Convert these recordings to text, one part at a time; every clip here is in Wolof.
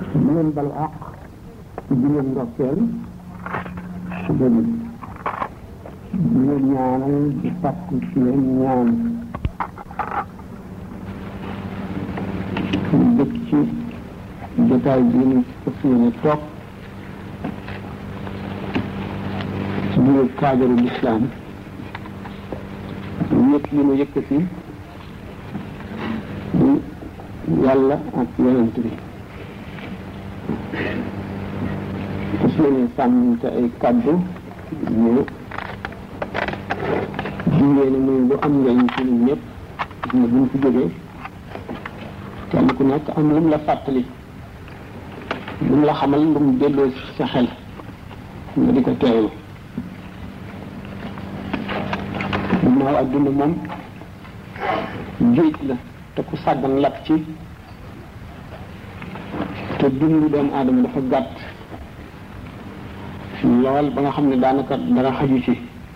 di leen balu àq di leen ndokkeel di leen ñaanal di sàkku ci leen ñaan ñu dëkk ci jotaay bi ñu fas yéene toog ci biir kaadaru lislaam ñëpp yi mu yëkkati di yàlla ak yonent bi fas yéene sàmmante ay kàddu ñu jigéen muy lu am njëriñ ci ñun ñëpp ne buñ fi jógee kenn ku nekk am lu mu la fàttali lu mu la xamal lu mu delloo ci sa xel nga di ko teewlu ginnaaw adduna moom géej la te ku sàggan lakk ci te dundu doomu aadama dafa gàtt lool ba nga xam ne daanaka dara xaju ci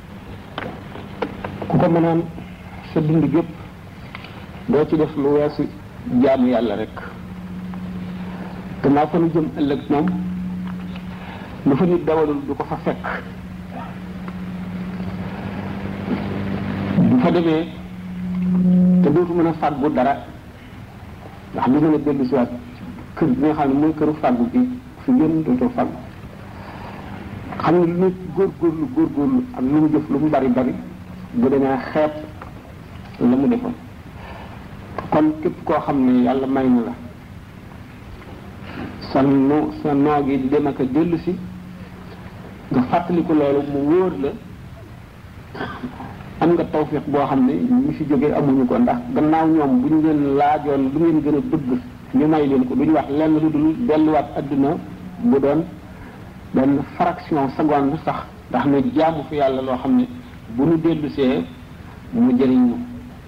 ku ko mënoon sa dund gépp doo ci def lu weesu jaamu yàlla rek gannaaw fa nu jëm ëllëg moom lu fa nit dawalul du ko fa fekk bu fa demee te dootu mën a fàggu dara ndax du mën a dellu si waat kër bi nga xam ne mooy këru fàggu bi fi gën dootoo fàggu xam ne lu nit góorgóorlu góorgóorlu ak lu mu jëf lu mu bari bari bu demee xeeb la mu defoon kon képp koo xam ne yàlla may na la sa no sa noo gi di dem ak a dellu si nga fàttaliku loolu mu wóor la am nga tawfiq boo xam ne ñu fi jógee amuñu ko ndax gannaaw ñoom bu ñu leen laajoon lu ngeen gën a bëgg ñu may leen ko duñu wax lenn lu dul delluwaat adduna bu doon benn fraction seconde sax ndax ne jaamu fi yàlla loo xam ne bu nu dellusee mu jëriñ ñu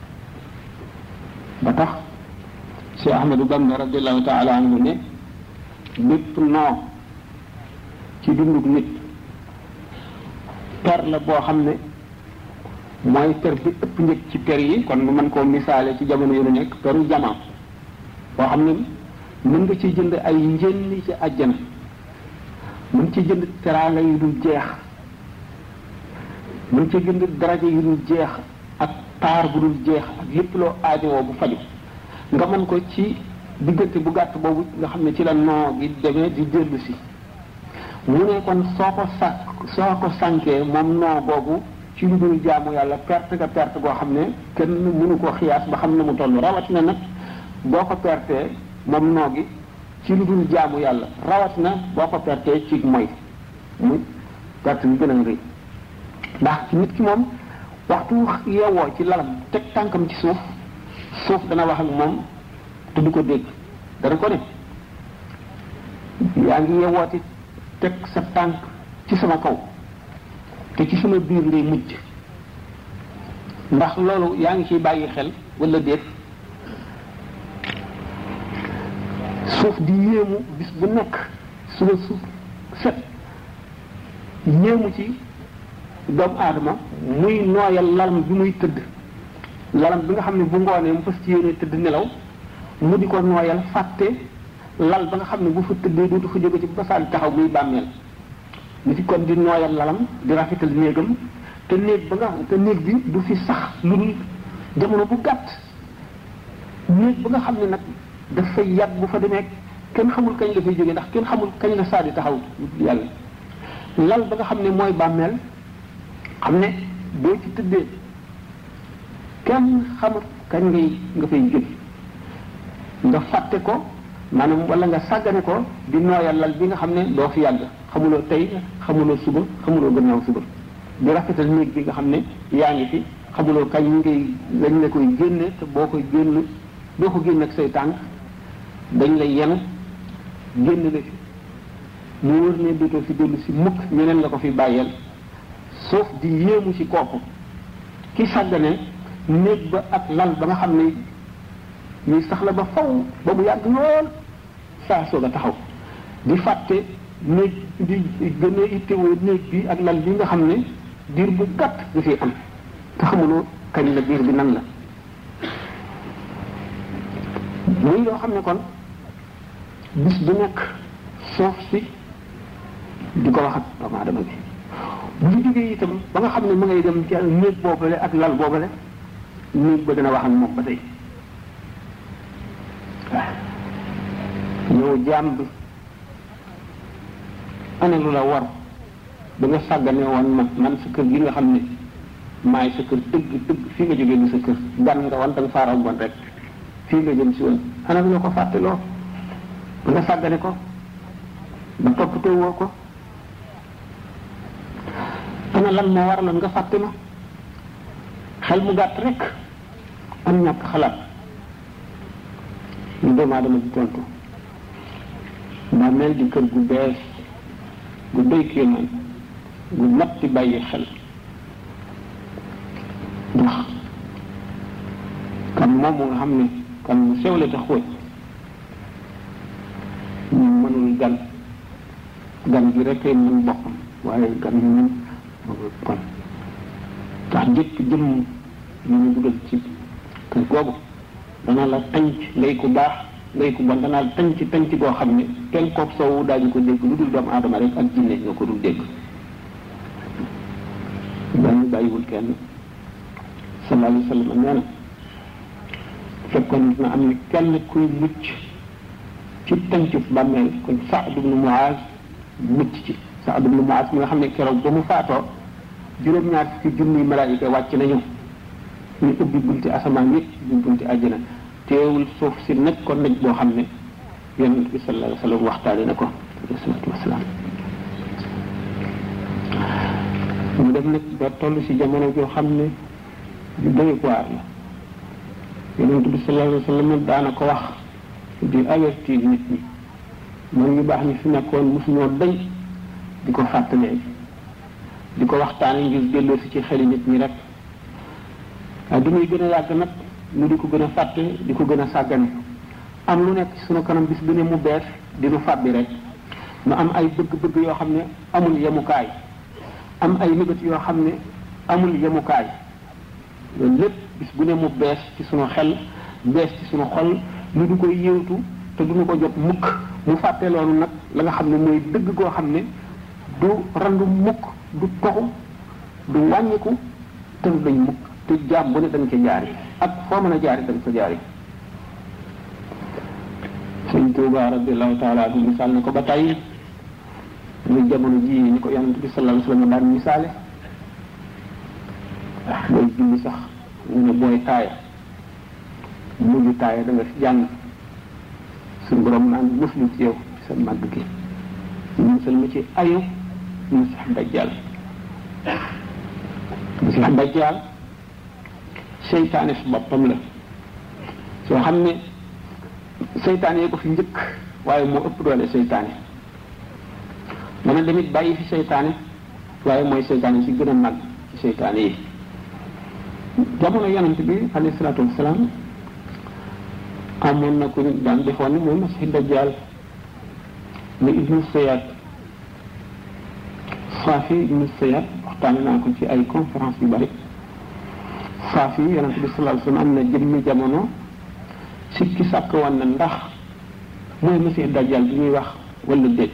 ba tax Cheikh Ahmadou Bamba radiallahu taala anhu ne bépp noo ci dundug nit per la boo xam ne mooy per bi ëpp njëg ci per yi kon mu mën koo misaale ci jamono yu nu nekk peru jamaam boo xam ne mën nga ciy jënd ay njëlli ci àjjana mën ci jënd teraanga yu dul jeex mën ci jënd daraja yu dul jeex ak taar bu dul jeex ak lépp loo aajowoo bu faju nga mën ko ci diggante bu gàtt boobu nga xam ne ci la noo gi demee di dellu si mu ne kon soo ko sàkk soo ko sànkee moom noo boobu ci lu dul jaamu yàlla perte nga perte boo xam ne kenn mënu ko xiyaas ba xam ne mu toll rawatina nag boo ko pertee moom noo gi ci lu dul jaamu yàlla rawatina boo ko pertee ci mooy muy perte bi gën a rëy ndax nit ki moom waxtu yeewoo ci lalam teg tànkam ci suuf suuf dana wax ak moom te du ko dégg dana ko ne yaa ngi yeewooti teg sa tànk ci sama kaw te ci sama biir ngay mujj ndax loolu yaa ngi ciy bàyyi xel wala déet suuf di yéemu bis bu nekk suba suuf set yéemu ci doomu aadama muy nooyal lalam bi muy tëdd lalam bi nga xam ne bu ngoonee mu fas ci yéene tëdd nelaw mu di ko nooyal fàtte lal ba nga xam ne bu fa tëddee dootu fa jóge ci basaan taxaw muy bàmmeel ni ci kon di nooyal lalam di rafetal néegam te néeg ba nga te néeg bi du fi sax lu dul jamono bu gàtt néeg ba nga xam ne nag dafay yàgg bu fa demee kenn xamul kañ la fay jógee ndax kenn xamul kañ la saa di taxaw yàlla lal ba nga xam ne mooy bàmmeel xam ne boo ci tëddee kenn xamul kañ ngay nga fay jóge nga fàtte ko maanaam wala nga sàggane ko di nooyal lal bi nga xam ne doo fi yàgg xamuloo tey xamuloo suba xamuloo gannaaw suba di rafetal néeg bi nga xam ne yaa ngi fi xamuloo kañ ngay lañ la koy génne te boo koy génn doo ko génn ak say tànk dañ lay yenu génn la fi mu wër ne dootoo fi dellu si mukk ñeneen la ko fi bàyyeel suuf di yéemu ci kooku ki sàggane néeg ba ak lal ba nga xam ne ñuy sax la ba faw ba mu yàgg lool saa soog a taxaw di fàtte néeg di gën a ittewoo néeg bi ak lal bi nga xam ne diir bu gàtt nga fi am te xamuloo kañ la diir bi nan la muy loo xam ne kon bis bu nekk suuf si di ko wax ak doomu aadama bi bu ñu jógee itam ba nga xam ne mu ngay dem ci néeg boobale ak lal boobale néeg ba dana wax ak moom ba tey waaw yow jaam bi ana lu la war ba nga sàggane woon ma man sa kër gi nga xam ne maay sa kër dëgg dëgg fii nga jógee ni sa kër gan nga wan da nga faaraw bon rek fii nga jëm si woon ana lu la ko fàtteloo ba nga sàggane ko ba toppatoo woo ko ana lan moo waraloon nga fàtte ma xel mu gàtt rek am ñàkk xalaat ñu doomu aadama di tontu daa mel di kër gu bees gu doy kéemaan gu mat di bàyyi xel ndax kan moom nga xam ne kan mu sew la te xóot ñu mënul gan gan gi rek mën boppam waaye gan ñu mën kon tax jëkk jëmm ñu ñu dugal ci kër googu dana la tànc ngay ku baax ngay ku bon dana la tànc tànc goo xam ne kenn kook soowu daañu ko dégg lu dul doomu aadama rek ak jinne ñoo ko dul dégg dañu bàyyiwul kenn sallallahu alayhi wa sallam nee na fekkoon na am ni kenn kuy mucc ci tàncu bàmmeel kon Saad ibnu Muaz mucc ci Saad ibnu Muaz mi nga xam ne keroog ba mu faatoo juróom-ñaar fukki junniy malaayika wàcc nañu ñu ubbi bunti asamaan yëpp ubbi bunti àjjana teewul suuf si naj ko naj boo xam ne yonent bi sallallahu alayhi wa sallam waxtaane na ko alayhi salaatu wasalaam mu dem nag ba toll si jamono joo xam ne ju doy waar la yonent bi sallallahu alayhi wa sallam daana ko wax di avertir nit ñi man ñu baax ñi fi nekkoon mosuñoo dañ di ko fàttalee di ko waxtaane ngir delloo si ci xeli nit ñi rek waaye du muy gën a yàgg nag ñu di ko gën a fàtte di ko gën a sàggane am lu nekk sunu kanam bis bu ne mu bees di nu fàbbi rek nu am ay bëgg-bëgg yoo xam ne amul yemukaay am ay nëbët yoo xam ne amul yemukaay loolu lépp bis bu ne mu bees ci sunu xel bees ci sunu xol ñu di ko yéewtu te duñu ko jot mukk mu fàtte loolu nag la nga xam ne mooy dëgg goo xam ne du randu mukk du toxu du wàññiku te du dañ mukk te jaam bu ne dañ ca jaari ak foo mën a jaari dañ ko jaari sëñ Tuuba radiallahu taala anhu misaal na ko ba tey muy jamono ji ni ko yonent bi sallallahu alayhi wa sallam daan misaale booy julli sax mu ne booy taaya mujj taaya da nga fi jàng suñu borom naan muslu ci yow sa màgg gi musal ma ci ayu masix dajjal masix dajjal seytaane su boppam la soo xam ne seytaane yee ko fi njëkk waaye moo ëpp doole seytaane dana damit bàyyi fi seytaane waaye mooy seytaane si gën a mag ci seytaane yi jamono yonent bi alayhi salaatu wasalaam amoon na ku nit daan defoon ni mooy masix dajjal mu ibnu sayad saafi ibnu sayad waxtaane naa ko ci ay conférence yu bari saafi yonent bi sallallahu alayhi wasallam am na jëmmi jamono sikki sàkk woon na ndax mooy masih dajjal bi ñuy wax wala déet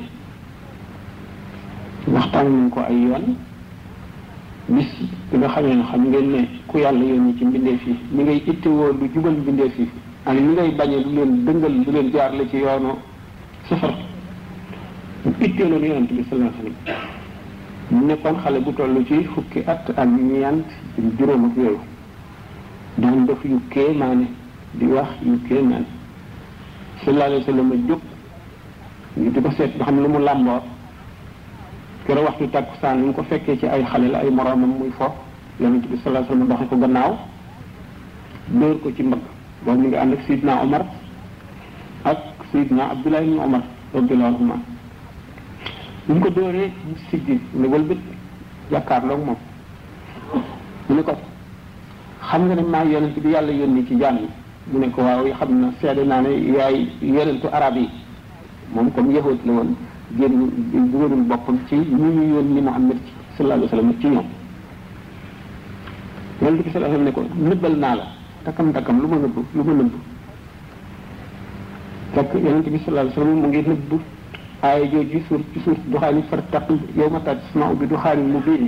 waxtaan nañ ko ay yoon bis bi nga xamee ne xam ngeen ne ku yàlla yónni ci mbindeef yi li ngay ittewoo lu jubal mbindeef yi ak li ngay bañee lu leen dëngal lu leen jaarale ci yoonu safar mu itteeloon yonent bi sallallahu alayhi wasallam mu nekkoon xale bu toll ci fukki at ak ñeent juróom ak yooyu daan def yu kéemaane di wax yu kéemaane sallallahu alayhi wa sallam jóg ñu di ko seet ba xam lu mu làmboo keroog waxtu tàkkusaan ñu ko fekkee ci ay xale la ay moroomam muy fo yonent bi sallallahu alayhi wa sallam doxe ko gannaaw dóor ko ci mbagg boobu mi ngi ànd ak Sidna Omar ak Sidna Abdullah ibn Omar radiyallahu anhuma bu ñu ko dóoree mu siggi ne wëlbët jàkkaarloog moom mu ne ko xam nga ne maa yonent bi yàlla yónni ci jaam yi mu ne ko waaw xam na seede naa ne yaay yonentu arab yi moom comme yahut la woon génn dugalul boppam ci ñu ñu yónni Muhammad sallallahu alayhi wa sallam ci ñoom yonent bi sallallahu alayhi wa sallam ne ko nëbbal naa la takkam takkam lu ma nëbbu lu ma nëbbu fekk yonente bi sallallahu alayhi wasallam mu ngi nëbb aaya jooju suur ci suur duxaani fartaq yow ma taat sama bi duxaani mu biini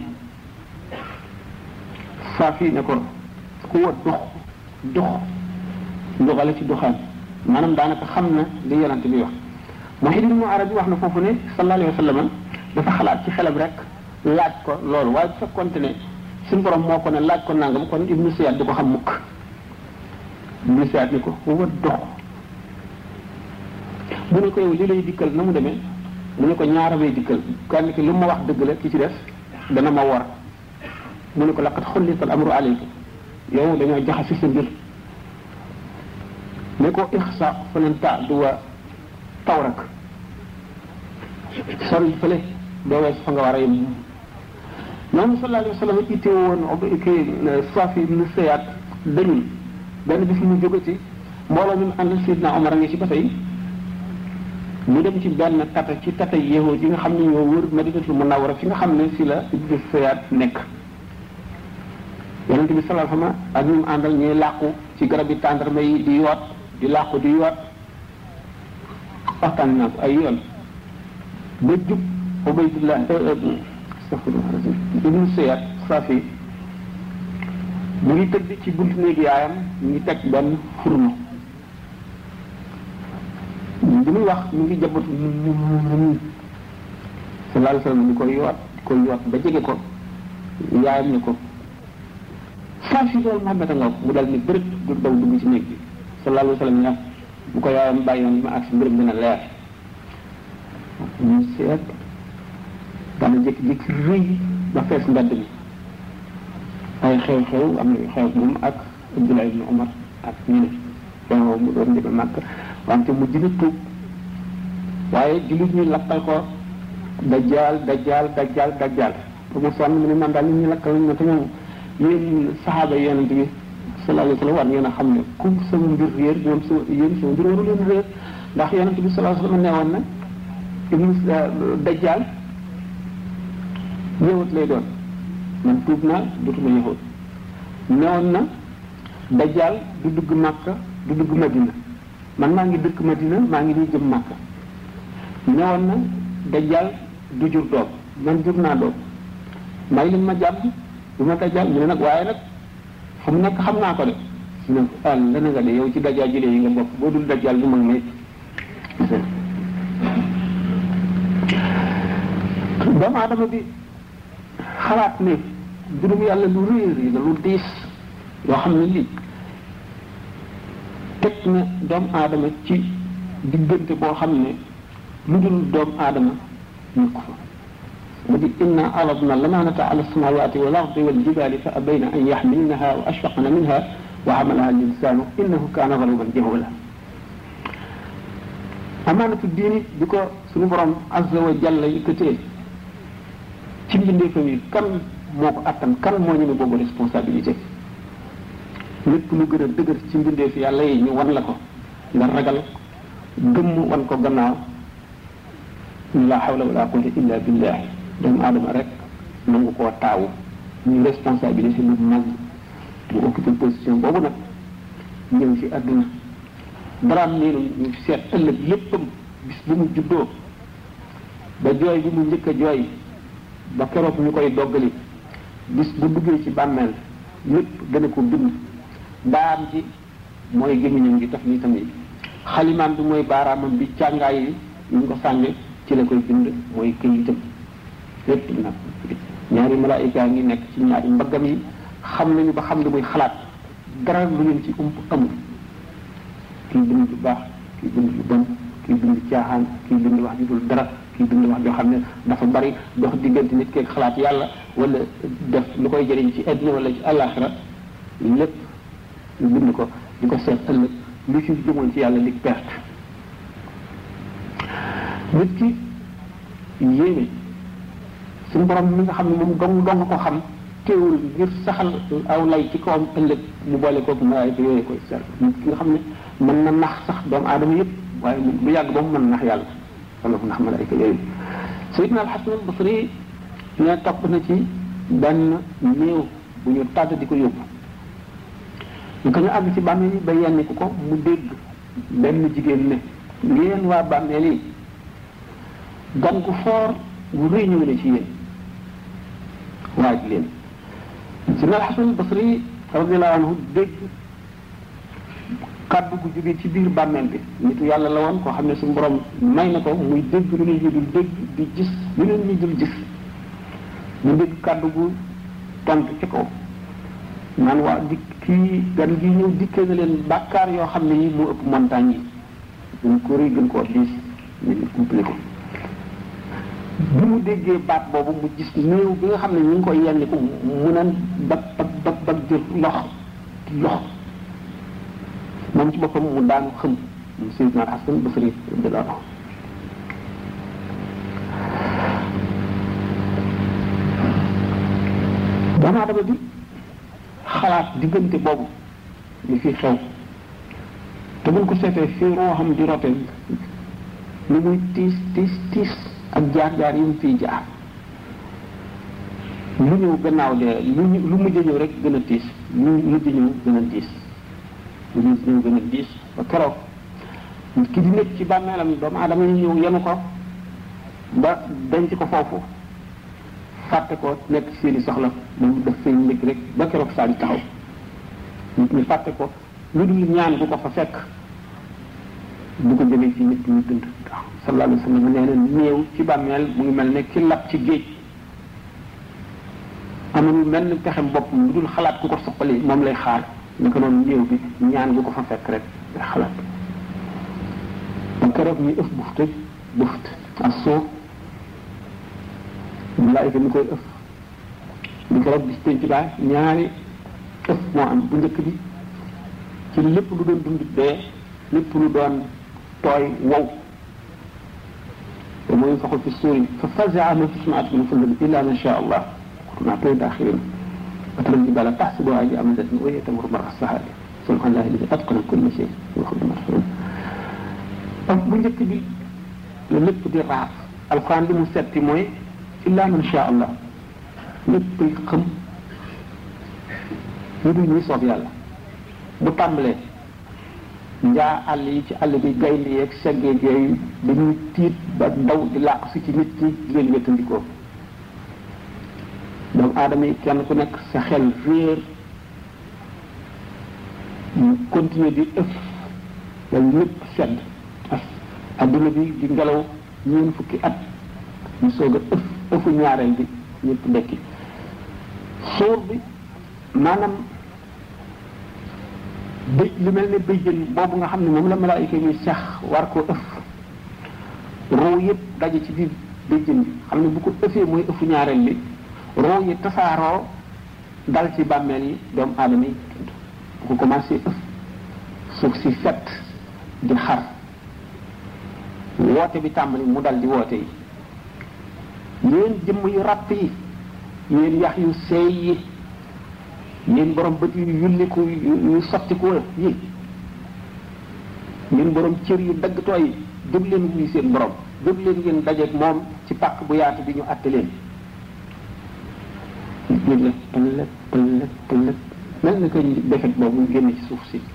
saafi ne ko ku wa dox dox ndoxale ci duxaan maanaam daanaka xam na li yonente bi wax Muhyiddin Ibn Arabi wax na foofu ne sallallahu alayhi wasallam dafa xalaat ci xelam rek laaj ko loolu waaye bu fekkonte ne suñu borom moo ko ne laaj ko nangam kon Ibnu Siyaad du ko xam mukk Ibnu Siyaad ni ko wa dox mu ne ko yow li lay dikkal na mu demee mu ne ko ñaara may dikkal kenn ki lu ma wax dëgg la ki ci des dana ma war mu ne ko laqad xullital amru alayka yow dañoo jaxasi sa mbir ne ko ixsa falan taadu wa tawrak sori fële doo wees fa nga war a yem noonu sallallahu alayhi wa sallam itte woon kii Safi ibn Sayaat dañul benn bis mu jóge ci mbooloo mi mu àndal Sidna Omar a ngi ci ba tey mu dem ci benn tata ci tata yéexoo yi nga xam ne ñoo wër Madinatul Munawwara fi nga xam ne si la ibn Sayaat nekk yonente bi sallallahu alayhi wa sallam ak ñu mu àndal ñuy làqu ci garab yi tàndarma yi di yoot di làqu di yoot waxtaan naa ko ay yoon ba jub Ubaydullah astaghfirullah ibnu Sayaat Safi mu ngi tëdd ci buntu néegi yaayam mu ngi teg benn furno bi muy wax mu ngi jabatu sallallahu alayhi wa sallam di koy yoot di koy yoot ba jege ko yaayam ne ko Safi loolu Muhammad a nga mu dal ni bërëb du daw dugg ci néeg bi sallallahu alayhi wa sallam ne bu ko yaayam bàyyoon li ma agsi mbërëb dina leer ñu seet dana jékki-jékki rëy ba fees mbedd mi ay xew-xew am na xew moom ak Abdullah ibn Umar ak ñu ne xew mu doon deme màkk wante mu dina tuub waaye jullit ñu lakkal ko dajjaal dajjaal dajjaal dajjaal ba mu sonn mu ne man daal li ñu lakkal nañ ma te ñoom yéen saxaaba yi yonent bi sallallahu alayhi wa sallam war ngeen a xam ne comme sama mbir réer ñoom sama yéen sama mbir waru leen réer ndax yonent bi sallallahu alayhi wa sallam neewoon na ibnu dajjaal yëwut lay doon man tuub naa dootuma yëwut newoon na dajjaal du dugg màkka du dugg madina man maa ngi dëkk madina maa ngi nii jëm màkka newoon na dajjaal du jur doom man jur naa doom may leen ma jàmm du ma dajjaal mu ne nag waaye nag fu mu nekk xam naa ko de su ne ah la nga de yow ci dajjaal jëlee yi nga bokk boo dul dajjaal du mag may doomu aadama bi xalaat ne mbirum yàlla lu réer yi la lu diis yoo xam ne lii teg na doomu aadama ci diggante boo xam ne lu dul doomu aadama ñu ko fa mu di inna aradna lamanata ala samawati wal ardi wal jibali fa abayna an yaxmilnaha wa ashfaqna minha wa xamalaha linsanu innahu kaana zaluman jahula amaanatu diini bi ko suñu borom azza wa jalla yëkkatee ci mbindeefam yi kan moo ko attan kan moo ñeme boobu responsabilité lépp lu gën a dëgër ci mbindeef yàlla yi ñu wan la ko nga ragal gëmm wan ko gannaaw la hawla wala quwwata illa billah doomu aadama rek nangu koo taawu ñu responsabilité lu mag mu occupé position boobu nag ñëw ci àdduna daraam neenu ñu seet ëllëg léppam bis bu mu juddoo ba jooy bi mu njëkk a jooy ba keroog ñu koy doggali bis bu duggee ci bàmmeel lépp gën a ko bind daam ci mooy gémmiñam gi taf ni tamit xalimaam bi mooy baaraamam bi càngaay yi ñu ngi ko sànge ci la koy bind mooy këyitam lépp nag ñaari malaayika ngi nekk ci ñaari mbaggam yi xam nañu ba xam li muy xalaat dara lu leen ci ump amul kii bind lu baax kii bind lu bon kii bind caaxaan kii bind wax ju dul dara kii bind wax joo xam ne dafa bari dox diggante nit keeg xalaat yàlla wala def lu koy jëriñ ci àddina wala ci àllaaxira lépp ñu bind ko di ko seet ëllëg lu ci jëmoon ci yàlla li perte nit ki yéeme suñu borom mi nga xam ne moom dong dong ko xam teewul ngir saxal aw lay ci kawam ëllëg mu boole kooku malaayika yooyu koy seet nit ki nga xam ne mën na nax sax doomu aadama yëpp waaye bu yàgg ba mu mën nax yàlla wala mu nax malaayika yooyu sayidna alxasan albasri ne topp na ci benn néew bu ñu tàdd di ko yóbbu ñu ko ñu àgg ci bàmmeel yi ba yenni ku ko mu dégg benn jigéen ne yéen waa bàmmeel yi gan gu foor gu rëy ñëw ne ci yéen waaj leen si na alxasan basri radiallahu anhu dégg kàddu gu jóge ci biir bàmmeel bi nitu yàlla la woon koo xam ne suñu borom may na ko muy dégg lu nit ñi dul dégg di gis lu nit ñi dul gis mu dégg kàddu gu tont ci kaw naan waa di kii gan gi ñëw dikkee na leen bàkkaar yoo xam ne yi moo ëpp montagne yi gën ko rëy gën koo diis ñu ngi couplé ko bi mu déggee baat boobu mu gis néew bi nga xam ne ñu ngi koy yenni ko mu naan bag bag bag bag jël lox lox moom ci boppam mu daanu xëm mu Seydina Hasan Basri radiyallahu anhu doomu aadama bi xalaat diggante boobu li fi xew te buñ ko seetee fii roo xam di rote lu muy tiis tiis tiis ak jaar-jaar yi mu fiy jaar lu ñëw gannaaw de lu lu mujj ñëw rek gën a tiis lu mujj ñëw gën a diis lu mujj ñëw gën a diis ba keroog ki di nekk ci bàmmeelam doomu aadama yi ñëw yenu ko ba denc ko foofu fàtte ko nekk ci seeni soxla moom daf fay nekk rek ba keroog saa di taxaw nit ñi fàtte ko lu dul ñaan bu ko fa fekk du ko jëlee ci nit ñi dund waaw sallallahu alayhi wa sallam nee na néew ci bàmmeel mu ngi mel ne ki lab ci géej amul mel ni pexem boppam lu dul xalaat ku ko suqali moom lay xaar naka noonu néew bi ñaan bu ko fa fekk rek lay xalaat ba keroog ñu ëf bufte buft ak suuf malaayika mi koy ëf di keroog bis penc baa ñaari ëf moo am bu njëkk bi ci lépp lu doon dund dee lépp lu doon tooy wow te mooy faxul fi suuri fa fazaa man fi samaati min fullin illa man sha allah kunna toy daaxirin وترى الجبال تحسبها جامدة وهي تمر مر السحاب سبحان الله الذي أتقن كل شيء ويخرج المرحوم bu njëkk bi la lépp di raaf alquran li mu setti mooy illa man sha allah léppay xam ñu dul ñuy soob yàlla bu tàmbalee njaa àll yi ci àll bi gaynde yeeg seggeeg yooyu dañuy tiit ba daw di làqu si ci nit ñi di leen wéttandikoo doomu aadama yi kenn ku nekk sa xel réer ñu continuer di ëf wala lépp sedd as adduna bi di ngelaw ñeen fukki at ñu soog a ëf ëfu ñaareel bi ñëpp dekki suur bi maanaam bëj lu mel ne bëjjën boobu nga xam ne moom la malaayika yi sax war koo ëf roo yëpp daje ci biir bëjjën bi xam ne bu ko ëfee mooy ëfu ñaareel bi roo yi tasaaroo dal ci bàmmeel yi doomu aadama yi bu ko commencé ëf suuf si fet di xar woote bi tàmbali mu dal di woote yi yéen jëmm yu ràpp yi yéen yax yu seey yi yéen borom bët yu yulliku yu sottiku yi yéen borom cër yu daggatoo yi jóg leen wuy seen borom jóg leen ngeen dajeeg moom ci pàkk bu yaatu bi ñu àtte leen nit la pëlëg pëlëg pëlëg mel na koy defet boobu génn ci suuf si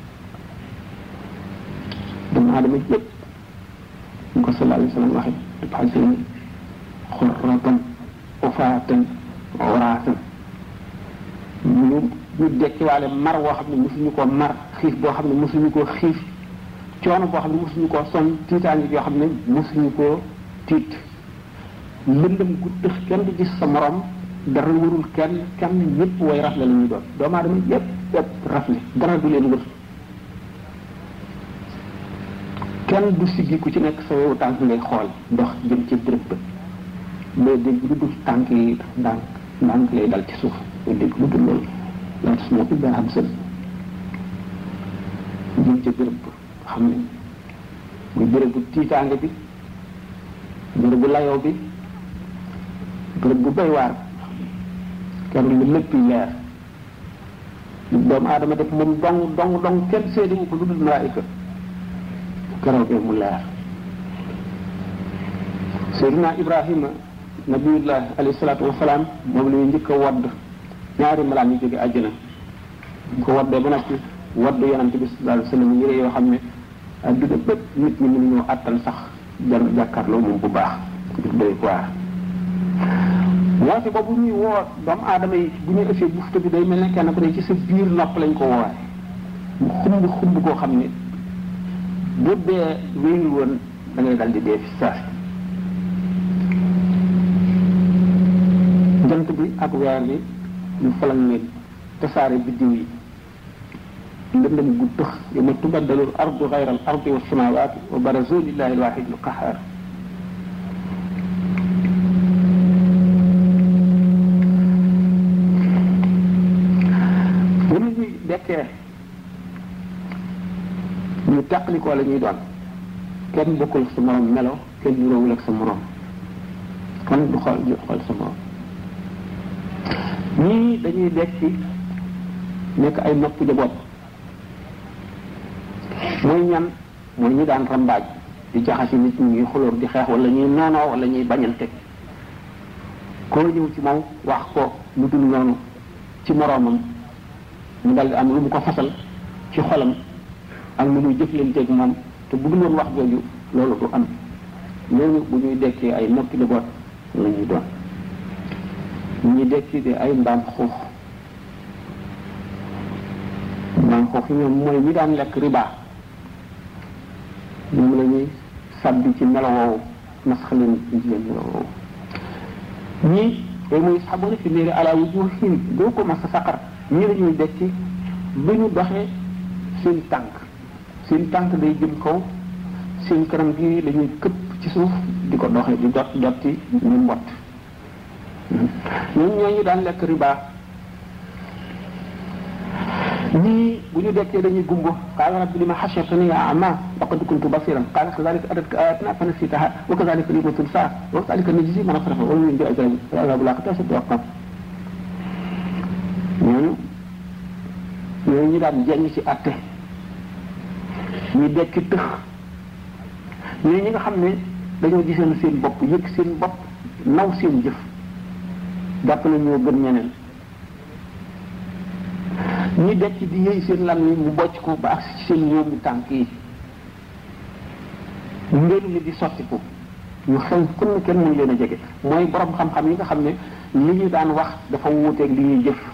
doomu aadama yëpp ñu ko sallallahu alayhi wa sallam waxe tubxasin xurratan ufaatan waraatan ñu ñu dekkiwaale mar woo xam ne mosuñu koo mar xiif boo xam ne mosuñu koo xiif coono boo xam ne mosuñu koo sonn tiitaange yoo xam ne mosuñu koo tiit lëndëm gu tëx kenn du gis sa morom dara warul kenn kenn ñëpp way rafle la ñuy doon doomu aadama yëpp yëpp rafle dara du leen wër kenn du siggi ku ci nekk sa wewu tànk ngay xool dox jëm ci bërëb ba doo dégg lu dul tànk yi ndànk ndànk lay dal ci suuf doo dégg lu dul loolu la tas moo illa am sën jëm ci bërëb ba xam ne muy bërëb bu tiitaange bi bërëb bu layoo bi bërëb bu doy waar kenn lu lépp leer lu doomu aadama def moom dong dong dong kenn séediwu ko lu dul malaayika keroogee mu leer Seydina Ibrahima nabiyullah alayhi salaatu wasalaam moom la ñu njëkk a wadd ñaari malaan yu jóge àjjana ñu ko waddee ba noppi wadd yonante bi sallallahu alayhi wa sallam yére yoo xam ne adduna bépp nit ñi mënuñoo àttan sax jar jàkkaarloo moom bu baax du doy waar woote boobu ñuy woo doomu aadama yi bu ñuy ëffee bufta bi day mel ne kenn ku ne ci sa biir nopp lañ ko woowaay mu xumb xumb koo xam ne bu dee wéyul woon da ngay dal di dee fi saasi jant bi ak weer bi ñu falan leen tasaare biddiw yi lëndëm gu tëx yawma tubaddalu al ardu gayra al ardi wa samawaati wa barazu lillahi al wahid al qahar bu nit ñi dekkee ñu teqlikoo la ñuy doon kenn bokkul sa morom melo kenn juróowul ak sa morom kon du xool du xool sa morom ñii dañuy dekki nekk ay nopp jaboot mooy ñan mooy ñi daan rambaaj di jaxasi nit ñi ñuy xulóor di xeex wala ñuy noonoo wala ñuy bañante koo ñëw ci moom wax ko lu dul noonu ci moroomam mu dal di am lu mu ko fasal ci xolam ak lu muy jëflanteeg moom te bu dul woon wax jooju loolu du am ñooñu bu ñuy dekkee ay noppi jaboot la ñuy doon ñi dekki di ay mbaam xuux mbaam xuux yi ñoom mooy ñi daan lekk riba ñoom la ñuy sàbbi ci melo woowu nasxalin ci leen melo woowu ñii day muy sabona fi néeri ala wujuhim doo ko mas a saqar ñii la ñuy dekki bu ñu doxee seen tànk seen tànk day jëm kaw seen kanam gi la ñuy këpp ci suuf di ko doxee di dot dotti ñu mbott ñun ñooñu daan lekk riba ñii bu ñu dekkee dañuy gumbo qaala rabbi lima hashartani ya ama laqad kuntu basiran qaala kadhalika atatka ayatuna fanasitaha wa kadhalika al-yawma tunsa wa kadhalika najzi man asrafa wa min bi'azabi azabu laqad ashaddu aqam ñooñu ñooñu ñu daan jeng ci atte ñu dekki tëx ñooñu ñi nga xam ne dañoo gisoon seen bopp yëg seen bopp naw seen jëf jàpp na ñoo gën ñeneen ñi dekk di yëy seen lam yi mu bocc ko ba agsi ci seen ñoom tànk yi ngelu li di sottiku ñu xew kun kenn mënu leen a jege mooy borom xam-xam yi nga xam ne li ñu daan wax dafa wuuteeg li ñuy jëf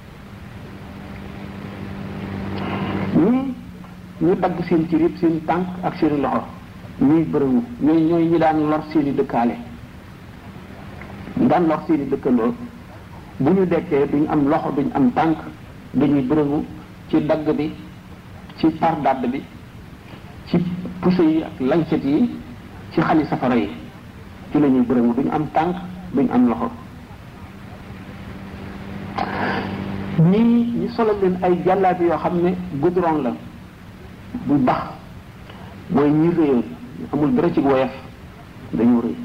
ñii ñu dagg seen cër yëpp seen tànk ak seen loxo ñuy bërëwu ñooy ñooy ñi daan lor seeni dëkkaale ñu daan lor seeni dëkkandoo bu ñu dekkee duñ am loxo duñ am tànk dañuy bërëngu ci dagg bi ci par dadd bi ci puso yi ak lancet yi ci xali safara yi ci la ñuy bërëngu duñ am tànk duñ am loxo ñii ñu solal leen ay jàllaabi yoo xam ne goudron la bu bax mooy ñi réyoon amul dara ci woyof dañoo rëy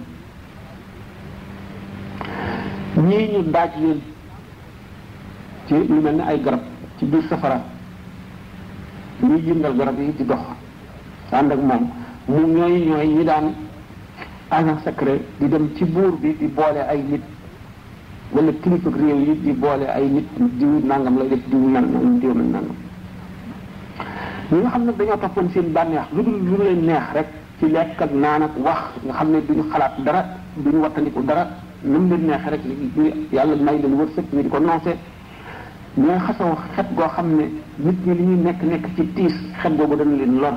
ñii ñu daaj leen ci lu mel ne ay garab ci biir safara ñuy yëngal garab yi di dox ànd ak moom mu ñooy ñooy ñi daan agent secret di dem ci buur bi di boole ay nit wala kilifa réew yi di boole ay nit diw nangam lay def diw nan nan diw nan nangam ñi nga xam ne dañoo toppoon seen bànneex lu dul lu leen neex rek ci lekk ak naan ak wax nga xam ne duñu xalaat dara duñu wattandiku dara nu mu leen neexee rek yàlla may leen wërsëg ñu di ko noose ñooy xasaw xet goo xam ne nit ñi li ñuy nekk nekk ci tiis xet googu dana leen lor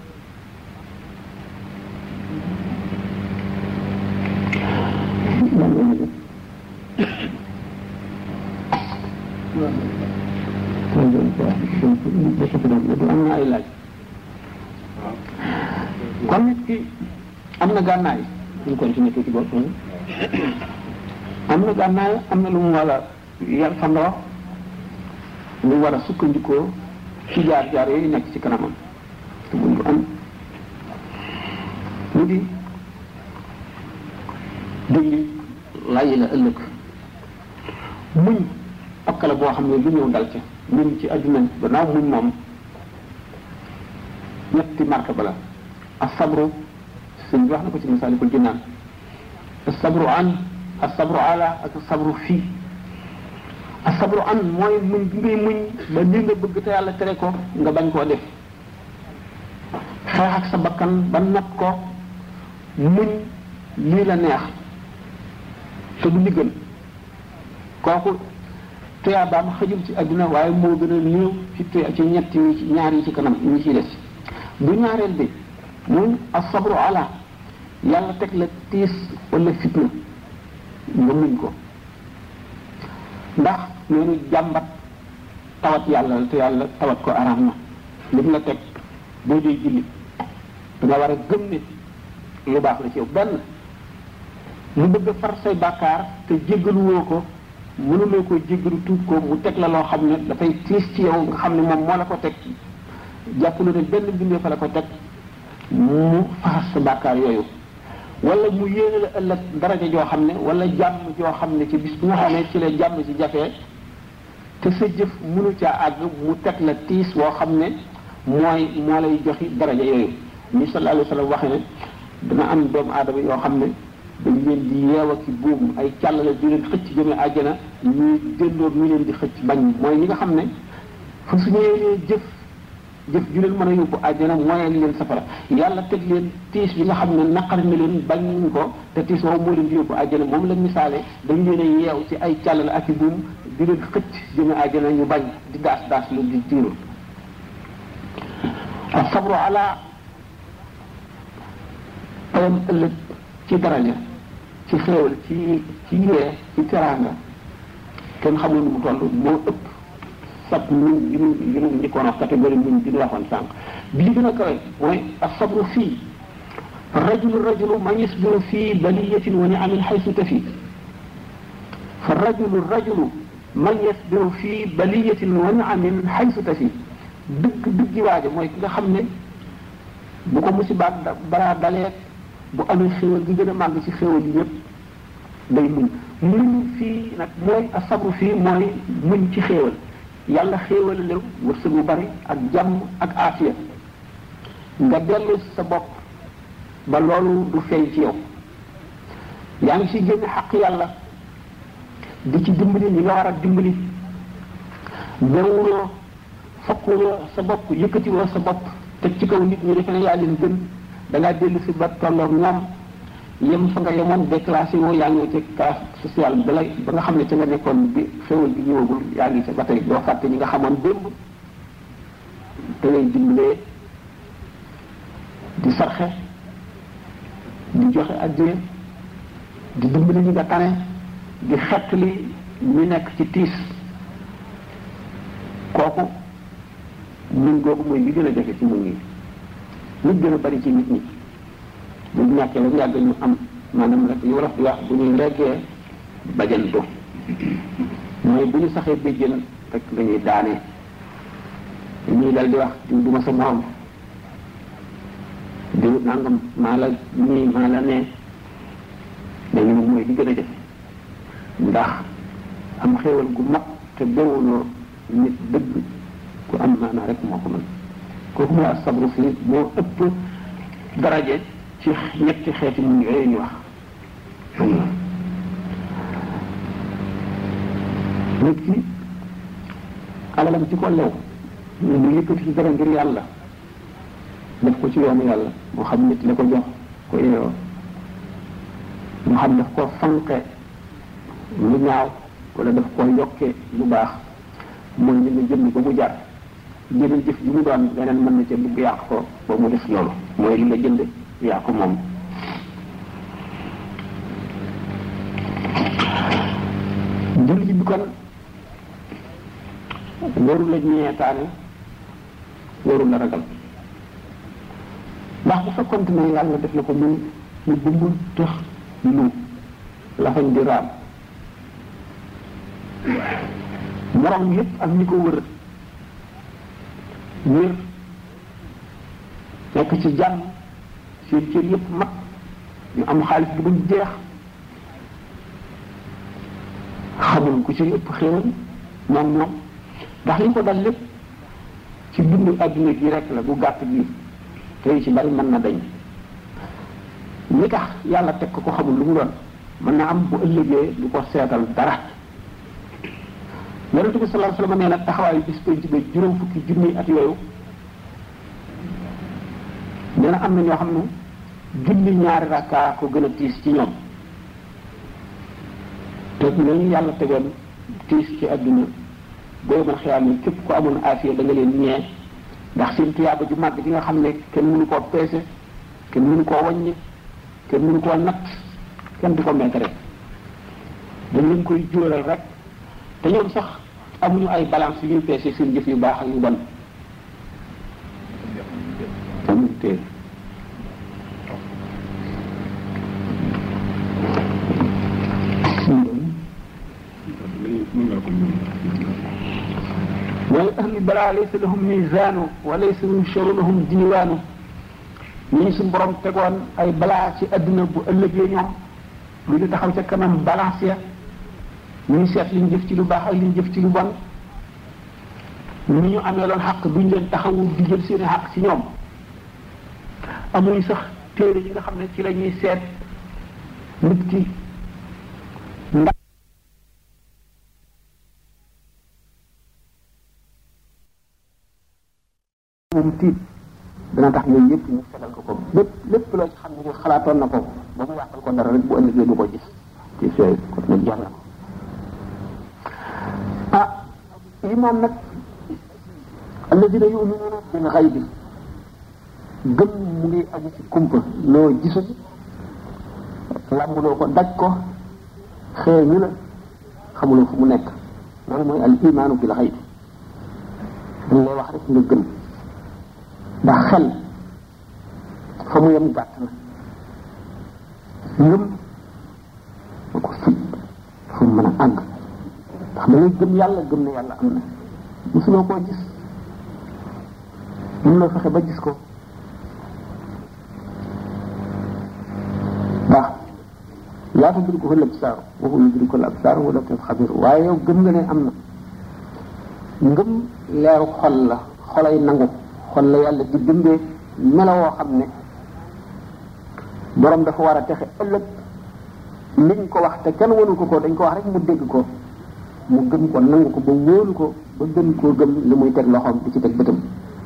am na ay laaj kon nit ki am na gànnaay ñu continuer tuuti bopp am na gànnaay am na lu mu war a yar fandoo lu war a sukkandikoo ci jaar-jaar yooyu nekk ci kanamam te bu am mu di dindi layi la ëllëg muñ ak la boo xam ne lu ñëw dal ca muñ ci adduna gannaaw muñ moom ñetti martaba la asabru sëñ bi wax na ko ci masaalikul jinaan asabru an asabru ala ak asabru fii asabru an mooy muñ bi ngay muñ ba li nga bëgg te yàlla tere ko nga bañ koo def xeex ak sa bakkan ba not ko muñ lii la neex te du li gën kooku tuyaabaam xëjul ci àdduna waaye moo gën a néew ci tuya ci ñett yi ñaar yi ci kanam ñi ciy des bu ñaareel bi muy asabru ala yàlla teg la tiis wala fitna nga muñ ko ndax noonu jàmbat tawat yàlla te yàlla tawat ko araam na li mu la teg boo dee julli danga war a gëm ne lu baax la ci yow benn mu bëgg a far say bàkkaar te jéggaluwoo ko mënuloo ko jéggalu tuub ko mu teg la loo xam ne dafay tiis ci yow nga xam ne moom moo la ko teg jàpp na ne benn bindee fa la ko teg mu faxas sa bàkkaar yooyu wala mu yéene la ëllëg daraja joo xam ne wala jàmm joo xam ne ci bis bu nga xam ne ci la jàmm ci jafee te sa jëf mënu caa àgg mu teg la tiis woo xam ne mooy moo lay joxi daraja yooyu ni sallallahu alayhi wa sallam waxe ne dana am doomu aadama yoo xam ne dañ leen di yeew ak buum ay càllale di leen xëcc jëme àjjana ñuy déndoor ñu leen di xëcc bañ mooy ñi nga xam ne fa su ñëwee jëf jëf ju leen mën a yóbbu àjjana mooy leen safara yàlla teg leen tiis bi nga xam ne naqar na leen bañ ko te tiis boobu moo leen di yóbbu àjjana moom la misaale dañ leen a yeew ci ay càllale ak i buum di leen xëcc jëme àjjana ñu bañ di daas daas lu di tiirul sabru ala payam ëllëg ci daraja ci xéewal ci ci yee ci teraanga kenn xamul nu mu toll moo ëpp sab muñ yi mu yi mu njëkkoon wax catégorie muñ bi ñu waxoon sànq bi li gën a kawe mooy asabru fii rajulu rajulu man yasbiru fii baliyatin wa niamin xaysu tafi fa rajulu rajulu man yasbiru fii baliyatin wa niamin xaysu tafi dëgg dëggi waaja mooy ki nga xam ne bu ko musibaat balaa dalee bu amee xéwal gi gën a màgg ci xéwal yi yëpp day muñ muñ fii nag mooy asabru fii mooy muñ ci xéwal yàlla xéewal la wërsëg bu bari ak jàmm ak aafiya nga dellu sa bopp ba loolu du feeñ ci yow yaa ngi ci génn xaq yàlla di ci dimbali ñi nga war a dimbali bewuloo fokkuloo sa bopp yëkkatiwoo sa bopp te ci kaw nit ñi defe ne yaa leen gën da ngaa dellu si ba tolloog ñoom yem fa nga yemoon déclassé woo yaa ngi ci classe sociale ba lay ba nga xam ne ca nga nekkoon bi xéwal bi ñëwagul yaa ngi ca ba tey doo fàtte ñi nga xamoon démb te ngay dimbalee di sarxe di joxe addiya di dimbali ñi nga tane di xettali ñu nekk ci tiis kooku muñ googu mooy li gën a jafe ci muñ yi nit gën a bari ci nit ñi bu ñu ñàkkee la yàgg ñu am maanaam rek yu wolof di wax bu ñuy reggee bajantu mooy bu ñu saxee béjjën rek la ñuy daanee ñuy dal di wax diw duma sa morom diw nangam maa la nii maa la nee dañu ne mooy li gën a jafe ndax am xéewal gu mag te bewuloo nit dëgg ku am maanaa rek moo ko mën kooku mooy asabru fii moo ëpp daraje ci ñetti xeeti muñ yooyu ñu wax nit ki alalam ci ko lew mu yëkkati ci dara ngir yàlla def ko ci yoonu yàlla moo xam nit la ko jox ko yeewoo moo xam daf ko fanqe lu ñaaw wala daf ko yokkee lu baax mooy li nga jënd ba mu jar jënd jëf ji mu doon leneen mën na ca dugg yàq ko ba mu def loolu mooy li nga jënd yaa ko moom jullit bi kon warul la ñeetaane warul la ragal ndax bu fekkonte ne yàlla def na ko mun mu bumbul tëx lu lafañ di raam morom yépp ak ñi ko wër wér nekk ci jàmm seen cër yépp mag ñu am xaalis bu dul jeex xamul ku ci ëpp xéewal moom moom ndax li ko dal lépp ci dundu adduna gi rek la bu gàtt bi tey ci bari mën na dañ li tax yàlla teg ko ko xamul lu mu doon mën na am bu ëllëgee du ko seetal dara yonente bi sallallahu alayhi wasallam nee na taxawaayu bis penc ba juróom fukki junni at yooyu nee na am na ñoo xam ne julli ñaari rakkaa ko gën a tiis ci ñoom te lañu yàlla tegoon tiis ci àdduna booy mën xiyaam ne képp ko amoon afiya da nga leen ñee ndax seen tuyaaba ju màgg ji nga xam ne kenn mënu koo peese kenn mënu koo wàññi kenn mënu koo natt kenn du ko meete rek dañ leen koy jural rek te ñoom sax amuñu ay balance yu ñuy peese seen jëf yu baax ak yu bon amuñu téere wala ahli balaa laysa lahum misaanu wa laysa yunsharu lahum diiwaanu ñii suñu borom tegoon ay balaa ci adduna bu ëllëgee ñoom lu ñu taxaw ca kanam balance ya ñu ngi seet li ñu jëf ci lu baax ak li ñu jëf ci lu bon ni ñu amee loon xaq duñ leen taxawu di jël seeni xaq ci ñoom amuñ sax téere yi nga xam ne ci la ñuy seet nit ki ndax moom tiit dana tax yooyu yëpp ñu fegal ko ko lépp lépp loo ci xam ne xalaatoon na ko ba mu yàqal ko dara rek bu ëllëgee du ko gis ci fee kon nag jar na ko ah imaam nag alladina yuminuuna bil xaybi gëm mu ngi aju ci kumpa loo gisul làmbuloo ko daj ko xeeñu la xamuloo fu mu nekk loolu mooy al imaanu bil xaybi dañ lay wax rek nga gëm ndax xel fa mu yem gàtt na ngëm ma ko fit fu mu mën a àgg ndax da ngay gëm yàlla gëm ne yàlla am na mosuloo koo gis mun loo fexe ba gis ko ndax laa tudrikuhu l-absaar wa huwa yudriku l-absaar wa latif xabir waaye yow gëm nga ne am na ngëm leeru xol la xolay nangu xol la yàlla di bindee melo woo xam ne borom dafa war a texe ëllëg liñ ko wax te kenn wanu ko ko dañ ko wax rek mu dégg ko mu gëm ko nangu ko ba wóolu ko ba gën koo gëm li muy teg loxoom di ci teg bëtam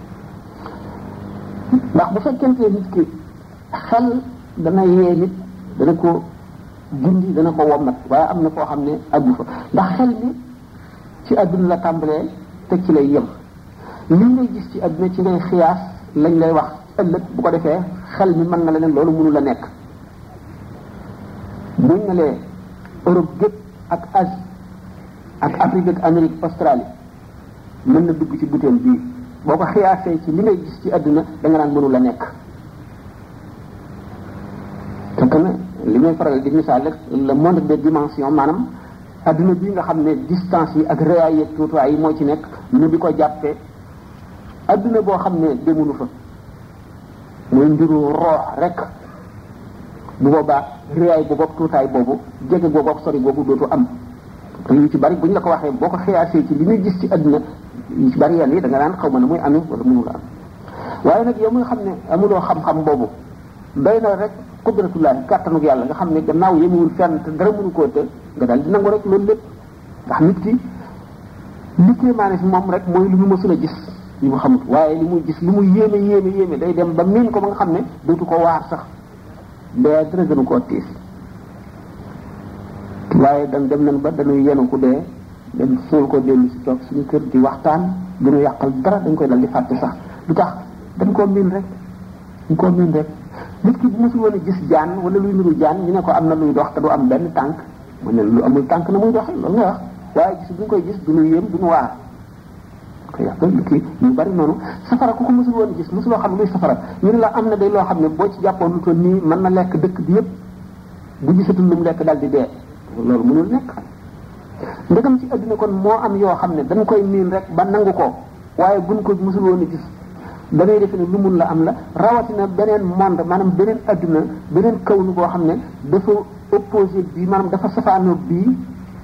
ndax bu fekkente nit ki xel dana yee nit dana ko gindi dana ko wommat waaye am na koo xam ne àggu fa ndax xel mi ci àdduna la tàmbalee te ci lay yem li ngay gis ci àdduna ci ngay xiyaas lañ lay wax ëllëg bu ko defee xel mi mën na leneen loolu mënu la nekk buñ ne lee Europe gépp ak Asie ak Afrique ak Amérique Australie mën na dugg ci butéel bii boo ko xiyaasee ci li ngay gis ci àdduna da nga naan mënu la nekk te que li may faral di misaal rek le monde des dimensions maanaam adduna bii nga xam ne distance yi ak réyaay yeeg tuutuwaay yi moo ci nekk ñu di ko jàppee adduna boo xam ne demunu fa muy mbiru roox rek bu boobaa réyaay boobu ak tuutaay boobu jege boobu ak sori boobu dootu am te yu ci bari bu ñu la ko waxee boo ko xiyaasee ci li ñuy gis ci adduna yu ci bari yenn yi da nga naan xaw ma ne muy amee wala mënu la am waaye nag yow mi nga xam ne amuloo xam-xam boobu doy na rek qudratullahi kàttanug yàlla nga xam ne gannaaw yemewul fenn te dara mënu koo të nga daal di nangu rek loolu lépp ndax nit ki li kéemaane fi moom rek mooy lu mu mësul a gis li mu xamut waaye li muy gis li mu yéeme yéeme yéeme day dem ba miin ko ba nga xam ne dootu ko waar sax dee dara gënu koo tiis waaye dan dem nañ ba dañuy yenu ku dee dem suul ko dellu si toog suñu kër di waxtaan duñu yàqal dara dañ koy dal di fàtte sax lu tax dañ koo miin rek dañ koo miin rek nit ki bu mosul woon a gis jaan wala luy nuru jaan ñu ne ko am na luy dox te du am benn tànk mu ne lu amul tànk na muy doxee loolu nga wax waaye gis bu ñu koy gis du ñu yéem du ñu waar ko yàq lu kii ñu bari noonu safara ku ko mosul woon gis mosuloo xam luy safara ñu ne la am na day loo xam ne boo ci jàppoon lu toll nii mën na lekk dëkk bi yëpp bu gisatul lu mu lekk dal di dee loolu mënul nekk ndegam ci àdduna kon moo am yoo xam ne dañ koy miin rek ba nangu ko waaye buñ ko mosul woon a gis da ngay defe ne lu mun la am la rawatina beneen monde maanaam beneen adduna beneen kawnu boo xam ne dafa opposé bii maanaam dafa safaanoo bii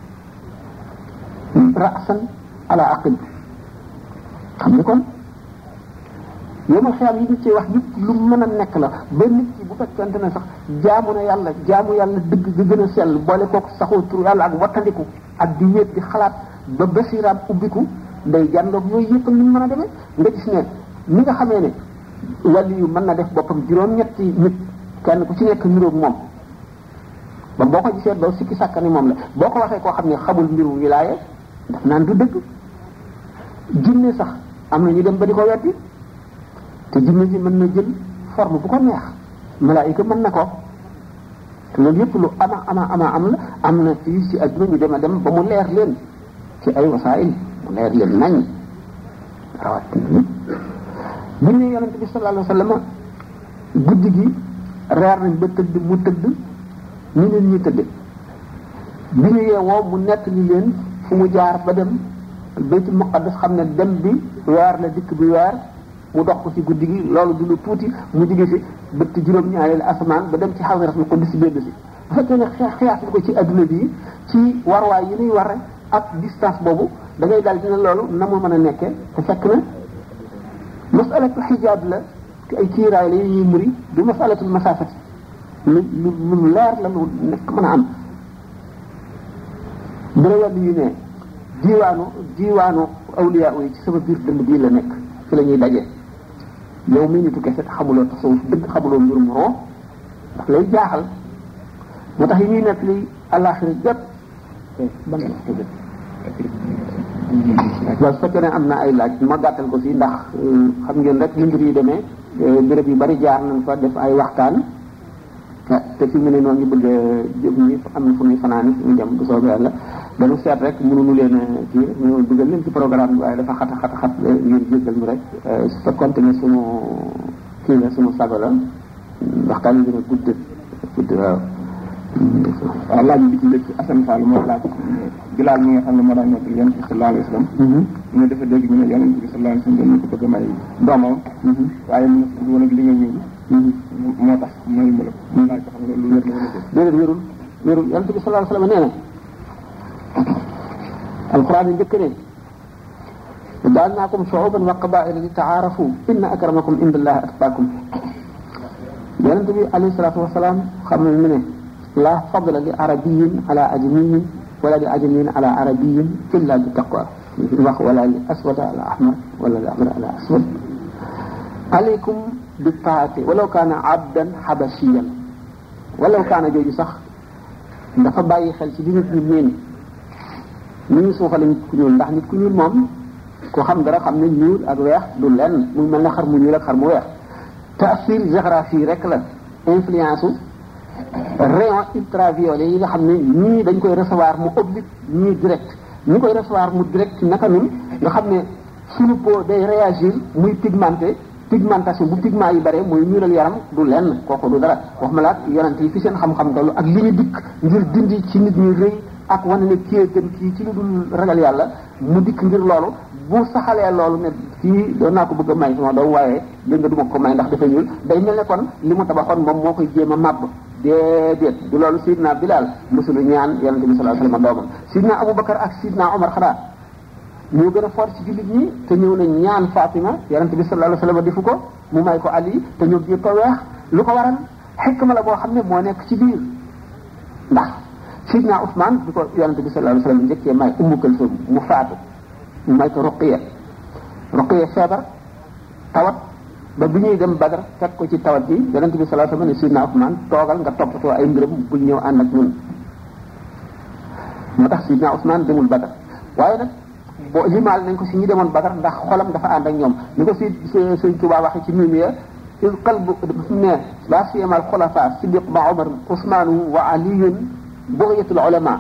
rasan ala aqil xam nga kon yomal xiyam yi ñu ci wax yëpp lu mën a nekk la ba nit ki bu fekkente ne sax jaamu na yàlla jaamu yàlla dëgg ga gën a sell boole kooku saxoo tur yàlla ak wattandiku ak di wéet di xalaat ba basiraam ubbiku day jàndoog yooyu yëpp ni mu mën a demee nga gis ne ni nga xamee ne wàlli yu mën na def boppam juróom-ñetti nit kenn ku ci nekk niroog moom ba boo ko gisee doo sikki sàkka ni moom la boo ko waxee koo xam ne xamul mbiru wilaaya daf naan du dëgg jinne sax am na ñu dem ba di ko weddi te jinne ji mën na jël forme bu ko neex malaayika mën na ko te loolu yëpp lu ama ama ama am la am na fii ci adduna ñu dem a dem ba mu leer leen ci ay wasaayil mu leer leen nañ rawat bu ñu yonent bi sallallahu alayhi wa sallam guddi gi reer nañ ba tëdd mu tëdd ni leen ñuy tëdd bi ñu yeewoo mu nekk li leen fu mu jaar ba dem baytul muqaddas xam ne dem bi weer la dikk bi weer mu dox ko ci guddi gi loolu du lu tuuti mu jóge fi bëtt juróom-ñaareelu asamaan ba dem ci xawiratul qudus si bédd si bu fekkee ne xeex xeex ko ci adduna bi ci warwaay yi ñuy war ak distance boobu da ngay daal dina loolu na mu mën a nekkee te fekk na masalatul xijaab la ay kiiraay la yu ñuy muri du masalatul masaafati lu lu lu leer la lu nekk mën a am bu la wàllu yu ne diiwaanu diiwaanu awliya yi ci sama biir dënd bii la nekk fi la ñuy daje yow mii nitu kese xamuloo tasawuf dëgg xamuloo mbirum roo ndax lay jaaxal moo tax yi ñuy nekk li àllaaxira jot ban waaw su fekkee ne am na ay laaj ma gàttal ko fii ndax xam ngeen rek li mbir yi demee béréb yu bari jaar nañ fa def ay waxtaan te fi mu ne noo ngi bëgg a jëm ñi am na fu ñuy fanaani fu ñu dem bu soobee yàlla dañu seet rek mënuñu leen kii ñu dugal leen ci programme bi waaye dafa xata xata xat ngeen jéggal ñu rek su fekkonte ne sunu kii la sunu sago la waxtaan yi dina gudd gudd waaw waaw laaj bi ci njëkk Assane Fall moo laaj Bilaal mi nga xam ne moo daan nekk yonent bi sallallahu alayhi wa sallam ñu ne dafa dégg ñu ne yonent bi sallallahu alayhi wa sallam dañu ko bëgg a may doomam waaye mu ne woon ak li nga ñëw moo tax may mu la mu laaj ko xam nga lu wér la wala déedéet wérul wérul yonent bi sallallahu alayhi wa sallam nee na alquran yi njëkk ne jaalnaakum shuuban wa qabaa'ila li taarafu inna akramakum inda allahi atqaakum yonent bi alayhi salaatu wasalaam xam na mu ne la fadla li arabiyin ala ajamiyin wala li ajamiyin ala arabiyin illa bi taqwa wax wala li aswada ala ahmar wala li ahmar ala aswad alaykum bi taati walaw kaana abdan xabasiyan walaw kaana jooju sax dafa bàyyi xel ci li nit ñi ñeen ni ñu suuxale nit ku ñuul ndax nit ku ñuul moom ku xam dara xam ne ñuul ak weex du lenn mu mel ne xar mu ñuul ak xar mu weex taasir géographie rek la influence u rayon ultraviolet yi nga xam ne ñii dañ koy recevoir mu oblique ñii direct ñi koy recevoir mu direct naka nun nga xam ne suñu peau day réagir muy pigmenté pigmentation bu pigment yi bare muy ñuulal yaram du lenn kooku du dara wax ma la yonent yi fi seen xam-xam tollu ak li ñu dikk ngir dindi ci nit ñi rëy ak wane ne kii gën kii ci lu dul ragal yàlla mu dikk ngir loolu bu saxalee loolu ne kii doon naa ko bëgg a may sama doom waaye dégg nga du ma ko may ndax dafa ñuul day mel ne kon li mu tabaxoon moom moo koy jéem a màbb déedéet du loolu sidna Bilal mësulu ñaan yonente bi sallallahu alayhi wasallam doomam sidna Aboubacar ak sidna Omar xanaa ñoo gën a fort ci jullit ñi te ñëw na ñaan Fatima yonente bi sallallahu alayhi wasallam defu ko mu may ko Ali te ñoom ñëpp a weex lu ko waral xikma la boo xam ne moo nekk ci biir ndax sidna Ousmane bi ko yonente bi sallallahu alayhi wasallam njëkkee may Ummu Kalsum mu faatu mu may ko Ruqiya Ruqiya feebar tawat ba bi ñuy dem Badar fekk ko ci tawat bi yonent bi sallallahu alayhi wasallam ne sidna Ousmane toogal nga toppatoo ay mbiram bul ñëw ànd ak ñun moo tax sidna Ousmane demul Badar waaye nag boo limaal nañ ko si ñi demoon Badar ndax xolam dafa ànd ak ñoom ni ko si sëñ Tuubaa waxee ci mimiya il qalbu ne la siyama al xulafa Siddiq ma Omar Ousmane wa aliyun bughyatul ulama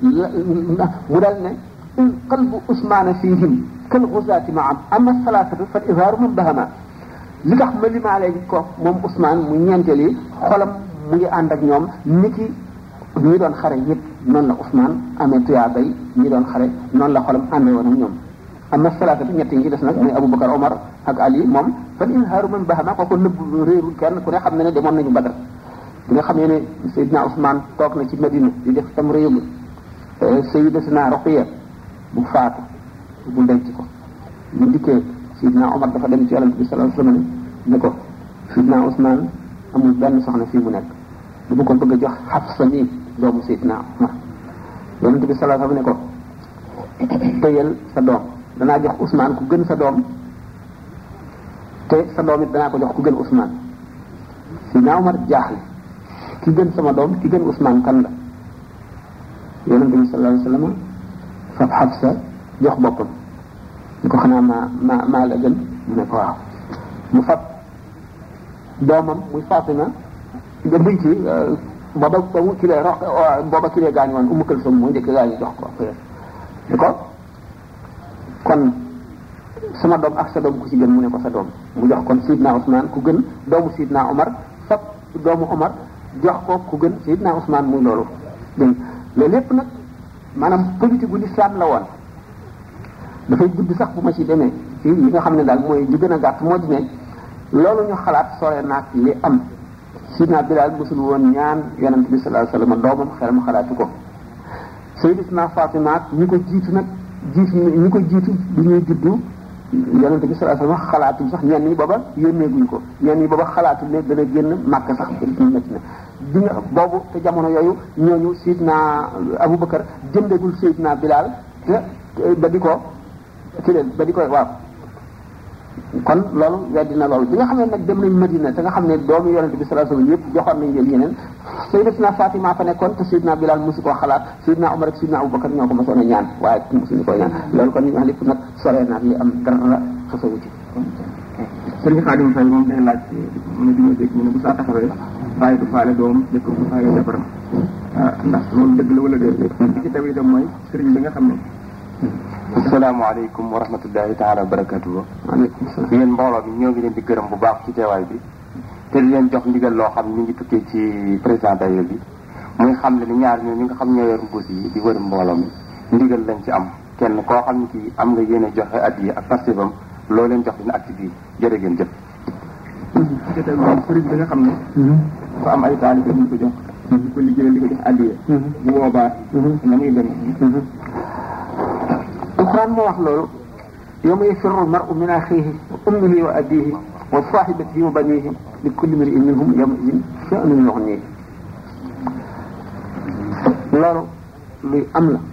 mu dal ne il qalbu Ousmane fihim kal xusaati ma am ama salaasatu fa izhaaru man bahama li tax ma limaale ko moom Ousmane mu ñeenteel yi xolam mu ngi ànd ak ñoom ni ki ñi doon xare yëpp noonu la Ousmane amee tuyaaba yi ñi doon xare noonu la xolam àndee woon ak ñoom ama salaasatu ñett yi ci des nag muy Aboubacar Omar ak Ali moom fa izhaaru man bahama kooku nëbb réerul kenn ku ne xam ne ne demoon nañu Badar bi nga xamee ne Seydina Ousmane toog na ci Madina di def tam réew Sayyidatina Ruqiya bu faatu bu denc ko bu dikkee Sidna Omar dafa dem ci yonent bi sallallahu alayhi wasallam ne ko Sidna Ousmane amul benn soxna fii mu nekk bu ko bëgg a jox Hafsa mi doomu Sidna Omar yonent bi sallallahu alayhi wasallam ne ko tëyal sa doom danaa jox Ousmane ku gën sa doom te sa doom it danaa ko jox ku gën Ousmane Sidna Omar jaaxle ki gën sama doom ki gën Ousmane kan la yonent bi sallallahu alayhi wa sallam fab Xafsa jox boppam ñu ko xanaa maa maa maa la gën mu ne ko waaw mu fab doomam muy Fatima nga buy ci booba ba mu kilee rox booba kilee gaañu woon Umu Kalsum mooy njëkk gaañu jox ko ni ko kon sama doom ak sa doom ku ci gën mu ne ko sa doom mu jox kon Sidna Ousmane ku gën doomu Sidna Omar fab doomu Omar jox ko ku gën Sidna Ousmane muy loolu dégg loolu lépp nag maanaam politique bu l'islam la woon dafay gudd sax bu ma ci demee ci yi nga xam ne daal mooy li gën a gàtt moo di ne loolu ñu xalaat sore naag li am sidna Bilaal mosul woon ñaan yonent bi sallallahu alayhi wasallam doomam xel mu xalaatu ko sayyidatuna Fatima ak ñi ko jiitu nag jiitu ñi ko jiitu bu ñuy juddu yonent bi sallallahu alayhi wasallam xalaatuñ sax ñenn ñi booba yónneeguñ ko ñenn ñi booba xalaatu ne dana génn màkk sax métti na bi nga boobu te jamono yooyu ñooñu sidna Abubakar jëndegul sayyidina Bilaal te ba di ko ci leen ba di koy waaw kon loolu weddi na loolu bi nga xam ne nag dem nañ Madina te nga xam ne doomu yonente bi sallallahu alayhi wasallam yëpp joxoon nañ leen yeneen sayyidatuna Fatima fa nekkoon te Seydina Bilal mosu koo xalaat Seydina Omar ak Seydina Abubakar ñoo ko mosoon a ñaan waaye mosuñu koo ñaan loolu kon ñu wax lépp nag soree naag li am dara xasawu ci sëriñ Xaadim Fay moom day laaj mu di ma dégg ñu ne bu saa taxawee bàyyi du faale doom dëkk du faale jabaram ndax loolu dëgg la wala déet li ci tamit itam mooy sëriñ bi nga xam ne asalaamaaleykum wa rahmatullahi taala wa barakatuhu waaleykum salaam yéen mbooloo bi ñoo ngi leen di gërëm bu baax ci teewaay bi te di leen jox ndigal loo xam ñu ngi tukkee ci président dayo bi muy xam ne ni ñaar ñoo ñi nga xam ñoo yor mbuus yi di wër mbooloo mi ndigal lañ ci am kenn koo xam ne kii am nga yéene joxe at yi ak pastéfam loo leen jox dina acte bi jërë ngeen jëf ci tamit moom sëriñ bi nga xam ne ko am ay taalibe ñu ko jox di ko liggéeyal di ko jox addiye bu boobaa na muy demee alquran moo wax loolu yawma yafirru al-mar'u min akhihi wa ummihi wa abihi wa sahibatihi wa banihi li kulli imri'in minhum yawma'idhin sha'nun yughnihi loolu luy am la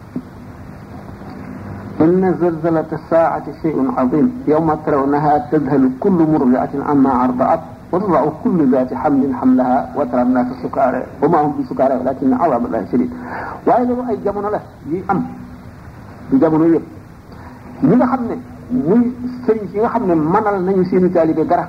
inna zalzalata as-sa'ati shay'un 'azim yawma tarawnaha tadhhalu kullu murdi'atin 'amma arda'at wa tada'u kullu dhati hamlin hamlaha wa tara an-nasa sukara wa ma hum bi sukara walakinna 'adhaba Allahi shadid waaye loolu ay jamono la yi am du jamono yëpp ñi nga xam ne muy sëriñ si nga xam ne manal nañu seeni taalibe dara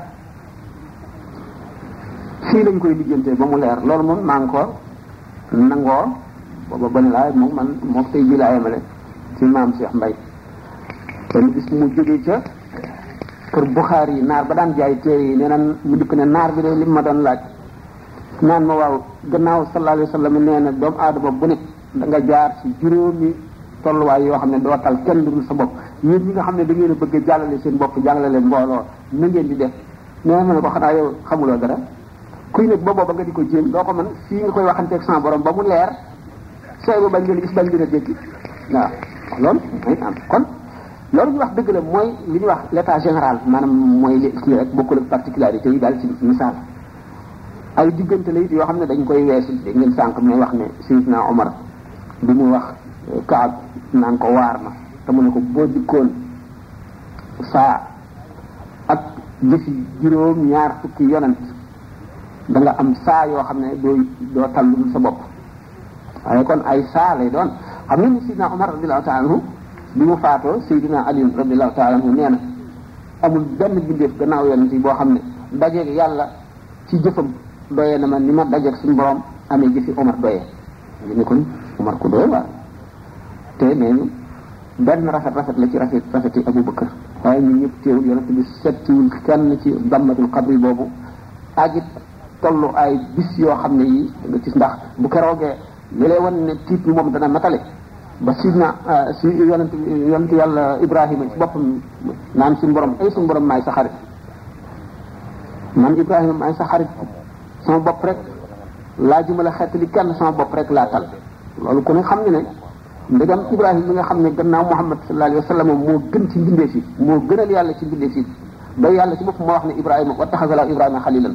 fii lañ koy lijjantee ba mu leer loolu moom maa ngi ko nangoo booba ba ne laa moom man moo tey ji laa yemale ci maam Cheikh Mbay benn bis mu jógee ca kër Buxaar yi naar ba daan jaay téere yi nee na mu dikk ne naar bi de li ma doon laaj naan ma waaw gannaaw sallallahu alayhi wa sallam nee na doomu aadama bu ne da nga jaar ci juróomi tolluwaay yoo xam ne doo tal kenn lu dul sa bopp yéen ñi nga xam ne da ngeen a bëgg a jàllale seen bopp jàllale leen mbooloo na ngeen di def nee ma ne ko xanaa yow xamuloo dara kuy nekk ba booba nga di ko jéem doo ko mën fii nga koy waxanteeg sama borom ba mu leer sooy ba bañ leen gis bañ leen a dégg waaw loolu day am kon loolu ñu wax dëgg la mooy li ñuy wax l'état général maanaam mooy li li rek bokkul ak particularité yi daal ci misaal ay diggante la it yoo xam ne dañ koy weesu dégg ngeen sànq may wax ne Seydina Omar bi mu wax Kaab naan ko waar ma te mu ne ko boo dikkoon saa ak jëfi juróom ñaar fukki yonent da nga am saa yoo xam ne doo doo tallul sa bopp waaye kon ay saa lay doon xam nga ni Seydina Omar radiallahu taala anhu bi mu faatoo Seydina Ali radiallahu taala anhu nee na amul benn bindeef gannaaw yonent yi boo xam ne dajeeg yàlla ci jëfam doyee na ma ni ma dajeeg suñu borom amee jëfi Omar doyee ñu ne kon Omar ku doy waar te nee ñu benn rafet rafet la ci rafet rafeti Abu Bakar waaye ñun ñëpp teewul yonent bi settiwul kenn ci dammatul xabri boobu ak it tollu ay bis yoo xam ne yi nga gis ndax bu keroogee li lay wan ne tiit bi moom dana matale ba sidna si yonent yonent yàlla Ibrahima ci boppam naan suñu borom ay suñu borom maay sa xarit man Ibrahima maay sa xarit sama bopp rek laajuma la xeetali kenn sama bopp rek laa tal loolu ku ne xam ne ne ndegam Ibrahima mi nga xam ne gannaaw Muhammad sallallahu alayhi wa sallam moo gën ci mbindeef yi moo gënal yàlla ci mbindeef yi ba yàlla ci bopp moo wax ne Ibrahima wa taxasala Ibrahima xalilan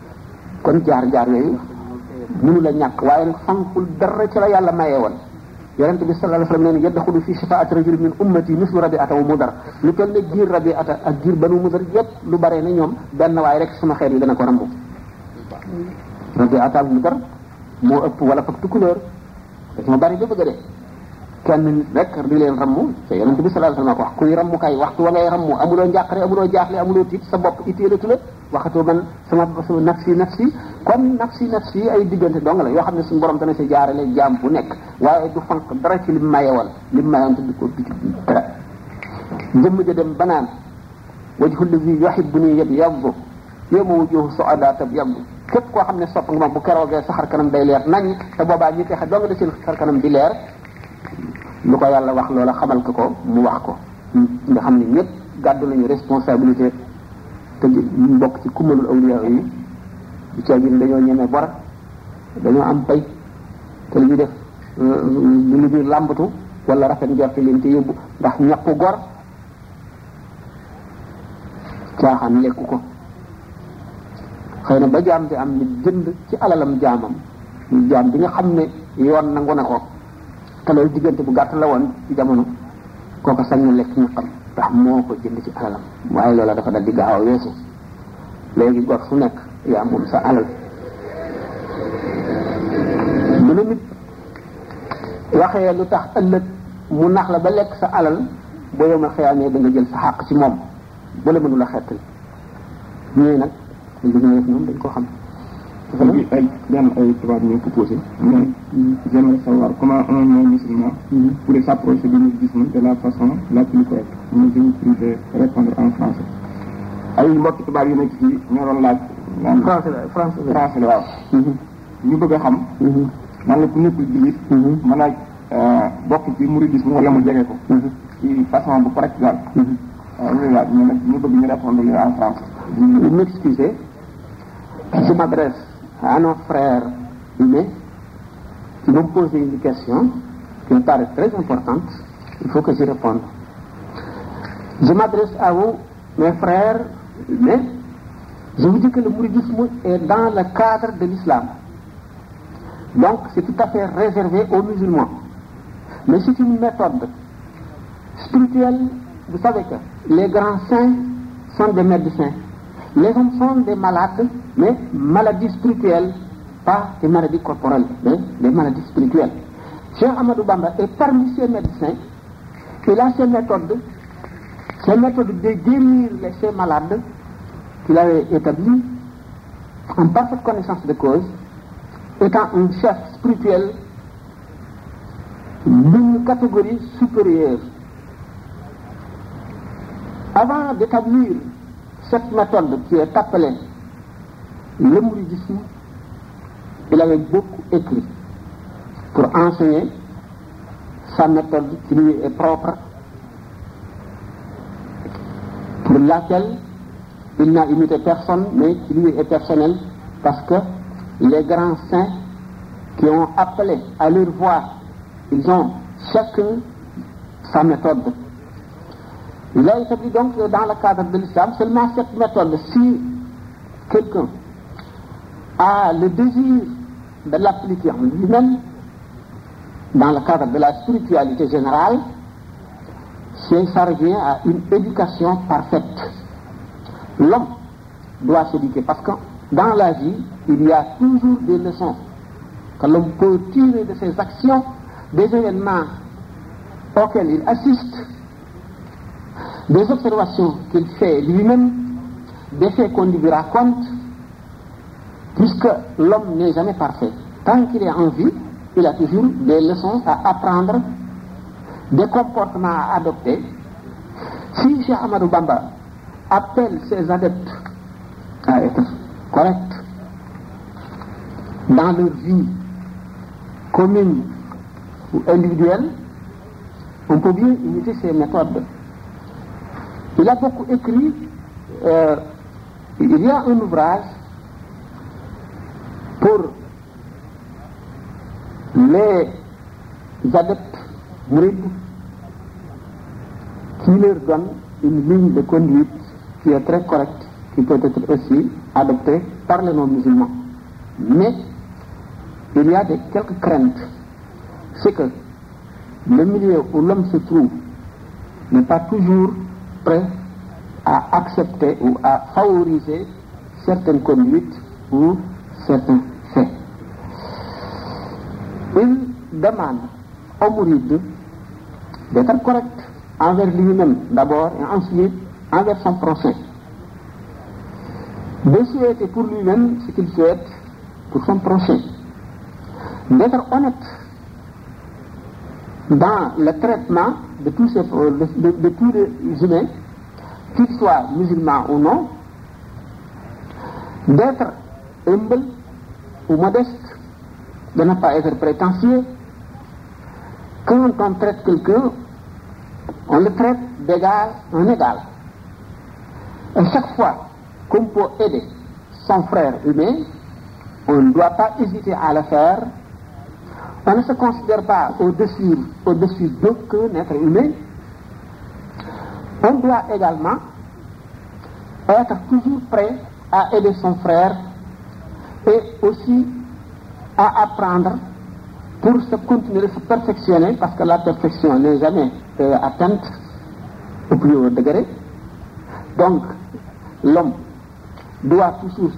kon jaar jaar yooyu mënu la ñàkk waaye nag fankul dara ci la yàlla mayee woon yonente bi sallallahu alayhi wasallam nee na yadxulu fi shafaati rajul min ummati mislu rabiata wa mudar lu toll ne giir rabiata ak giir banu mudar yépp lu bare ne ñoom benn waay rek sama xeet yi dana ko rambu rabiata ak mudar moo ëpp wala fak tukulóor dañoo bari ba bëgg a dee kenn nit rek di leen rammu te yonente bi sallallahu alayhi wasallam ko wax kuy rammu kay waxtu wa ngay rammu amuloo njàqare amuloo jaaxle amuloo tiit sa bopp itteelatu la waxatoo man sama sama nafsi nafsi kon nafsi nafsi ay diggante dong la yoo xam ne suñu borom dana si jaarale jaam bu nekk waaye du fanq dara ci lim maye woon lim mayoon te du ko biti dara jëmm ja dem banaan wajhu allazi yuhibbuni yabyaddu yawma wujuhu su'ada tabyaddu képp koo xam ne sopp nga ma bu keroogee sa xar kanam day leer nañ te boobaa ñi texe dong de seen xar kanam di leer lu ko yàlla wax loola xamal ko ko mu wax ko nga xam ne ñëpp gàddu nañu responsabilité te ñu bokk ci kummalul awliya yi du caa gin dañoo ñeme bor dañoo am pay te li ñuy def lu ñuy làmbatu wala rafet njorti leen te yóbbu ndax ñaqu gor caaxaan lekku ko xëy na ba jaam bi am ni jënd ci alalam jaamam jaam bi nga xam ne yoon nangu na ko te loolu diggante bu gàtt la woon ci jamono kooku sañ na lekk ñaqam ndax moo ko jënd ci alalam waaye loola dafa dal di gaaw a weesu léegi gor su nekk yaa moom sa alal mu ne nit waxee lu tax ëllëg mu nax la ba lekk sa alal boo yomal xëyaamee da nga jël sa xàq ci moom bu la mënula xettali ñooy nag li ñu def ñoom dañ ko xam dafa bi ay benn ay tubaab ñu proposé mais j'aimerais savoir comment un non musulman pourrait s'approcher du mouridisme de la façon la plus correcte mais je vous prie de répondre en français ay mbokki tubaab yu nekk fii ñoo doon laaj naan français la français la français la waaw ñu bëgg a xam nan la ku nekkul jullit mën a bokk ci mouridisme wala mu jege ko ci façon bu correct daal waaw ñu laaj ñu nag ñu bëgg ñu répondre li en français Vous m'excusez, je m'adresse à nos frères humains qui m'ont posé une question qui me paraît très importante. Il faut que j'y réponde. Je m'adresse à vous, mes frères humains. Je vous dis que le mouridisme est dans le cadre de l'islam. Donc, c'est tout à fait réservé aux musulmans. Mais c'est une méthode spirituelle. Vous savez que les grands saints sont des médecins. Les hommes sont des malades, mais maladies spirituelles, pas des maladies corporelles, mais des maladies spirituelles. Cheikh Amadou Bamba est parmi ces médecins. Il a ces méthodes, ces méthodes de guérir les ces malades qu'il avait établies en parfaite connaissance de cause, étant un chef spirituel d'une catégorie supérieure. Avant d'établir cette méthode qui est appelée le mouridisme, il avait beaucoup écrit pour enseigner sa méthode qui lui est propre, pour laquelle il n'a imité personne, mais qui lui est personnelle, parce que les grands saints qui ont appelé à leur voix, ils ont chacun sa méthode. Il a établi donc dans le cadre de l'islam seulement cette méthode. Si quelqu'un a le désir de l'appliquer en lui-même, dans le cadre de la spiritualité générale, c'est ça revient à une éducation parfaite. L'homme doit s'éduquer parce que dans la vie, il y a toujours des leçons que l'homme peut tirer de ses actions, des événements auxquels il assiste, des observations qu'il fait lui-même, des faits qu'on lui raconte, puisque l'homme n'est jamais parfait. Tant qu'il est en vie, il a toujours des leçons à apprendre, des comportements à adopter. Si Cheikh Amadou Bamba appelle ses adeptes à être corrects dans leur vie commune ou individuelle, on peut bien imiter ces méthodes. Il a beaucoup écrit, euh, il y a un ouvrage pour les adeptes mourides qui leur donne une ligne de conduite qui est très correcte, qui peut être aussi adoptée par les non-musulmans. Mais il y a des, quelques craintes. C'est que le milieu où l'homme se trouve n'est pas toujours prêt à accepter ou à favoriser certaines conduites ou certains faits. Il demande au mouride d'être correct envers lui-même d'abord et ensuite envers son prochain. De souhaiter pour lui-même ce qu'il souhaite pour son prochain. D'être honnête dans le traitement de tous, ces, de, de, de tous les humains, qu'ils soient musulmans ou non, d'être humble ou modeste, de ne pas être prétentieux. Quand on traite quelqu'un, on le traite d'égal en égal. Et chaque fois qu'on peut aider son frère humain, on ne doit pas hésiter à le faire. On ne se considère pas au-dessus au -dessus d'aucun être humain. On doit également être toujours prêt à aider son frère et aussi à apprendre pour se continuer de se perfectionner parce que la perfection n'est jamais euh, atteinte au plus haut degré. Donc, l'homme doit toujours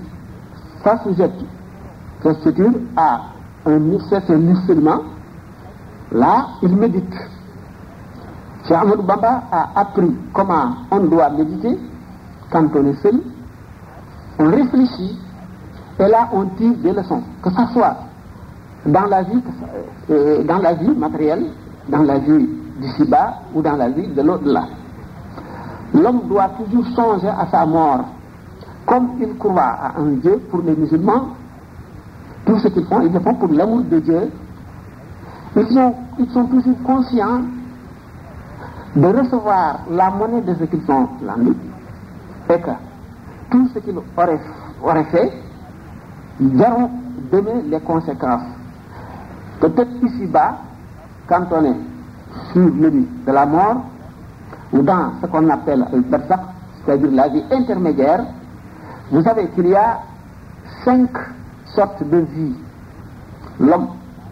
s'assujettir à un certain instrument. Là, il médite. Cheikh Ahmadou Bamba a appris comment on doit méditer quand on est seul. On réfléchit et là on tire des leçons, que ce soit dans la vie, euh, dans la vie matérielle, dans la vie d'ici-bas ou dans la vie de l'au-delà. L'homme doit toujours songer à sa mort. Comme il croit à un Dieu pour les musulmans, tout ce qu'ils font, ils le font pour l'amour de Dieu. Ils sont, ils sont toujours conscients de recevoir la monnaie de ce qu'ils ont landé et que tout ce qu'ils auraient, auraient fait verront demain les conséquences. Peut-être ici-bas, quand on est sur le lit de la mort, ou dans ce qu'on appelle le barzakh, c'est-à-dire la vie intermédiaire, vous savez qu'il y a cinq sortes de vie. L'homme,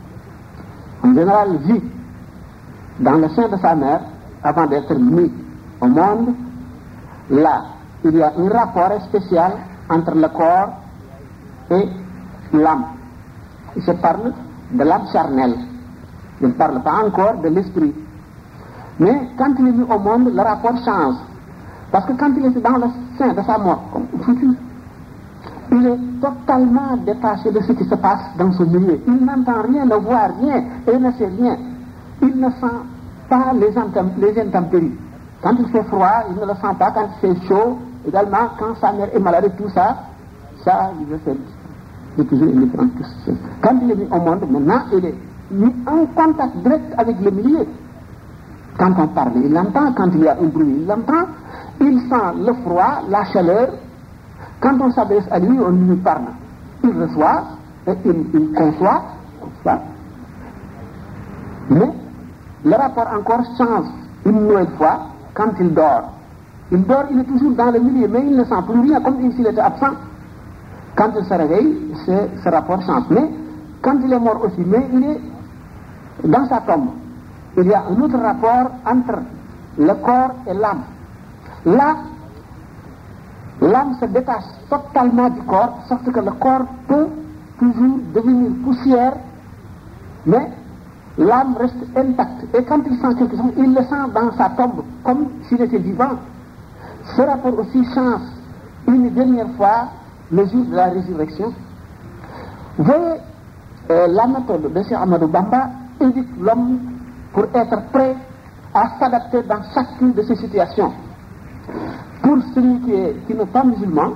en général, vit dans le sein de sa mère avant d'être mis au monde. Là, il y a un rapport spécial entre le corps et l'âme. Il se parle de l'âme charnelle. Il ne parle pas encore de l'esprit. Mais quand il est mis au monde, le rapport change. Parce que quand il est dans le sein de sa mort, comme futur, il est totalement détaché de ce qui se passe dans ce milieu. Il n'entend rien, ne voit rien et ne sait rien. Il ne sent pas les, les intempéries. Quand il fait froid, il ne le sent pas. Quand il fait chaud, également, quand sa mère est malade, tout ça, ça, il le fait. C'est toujours indifférent. Quand il est mis au monde, maintenant, il est mis en contact direct avec le milieu. Quand on parle, il l'entend. Quand il y a un bruit, il l'entend. Il sent le froid, la chaleur. Quand on s'adresse à lui, on lui parle. Il reçoit et il, il conçoit. Ça. Mais le rapport encore change une nouvelle fois quand il dort. Il dort, il est toujours dans le milieu, mais il ne sent plus rien, comme s'il était absent. Quand il se réveille, ce rapport change. Mais quand il est mort aussi, mais il est dans sa tombe. Il y a un autre rapport entre le corps et l'âme. Là, l'âme se détache totalement du corps, sauf que le corps peut toujours devenir poussière, mais l'âme reste intacte. Et quand il sent quelque chose, il le sent dans sa tombe, comme s'il était vivant. Ce rapport aussi change une dernière fois le jour de la résurrection. Vous voyez, euh, la méthode de Cheikh Amadou Bamba éduque l'homme pour être prêt à s'adapter dans chacune de ces situations. Pour celui qui, est, qui n'est pas musulman,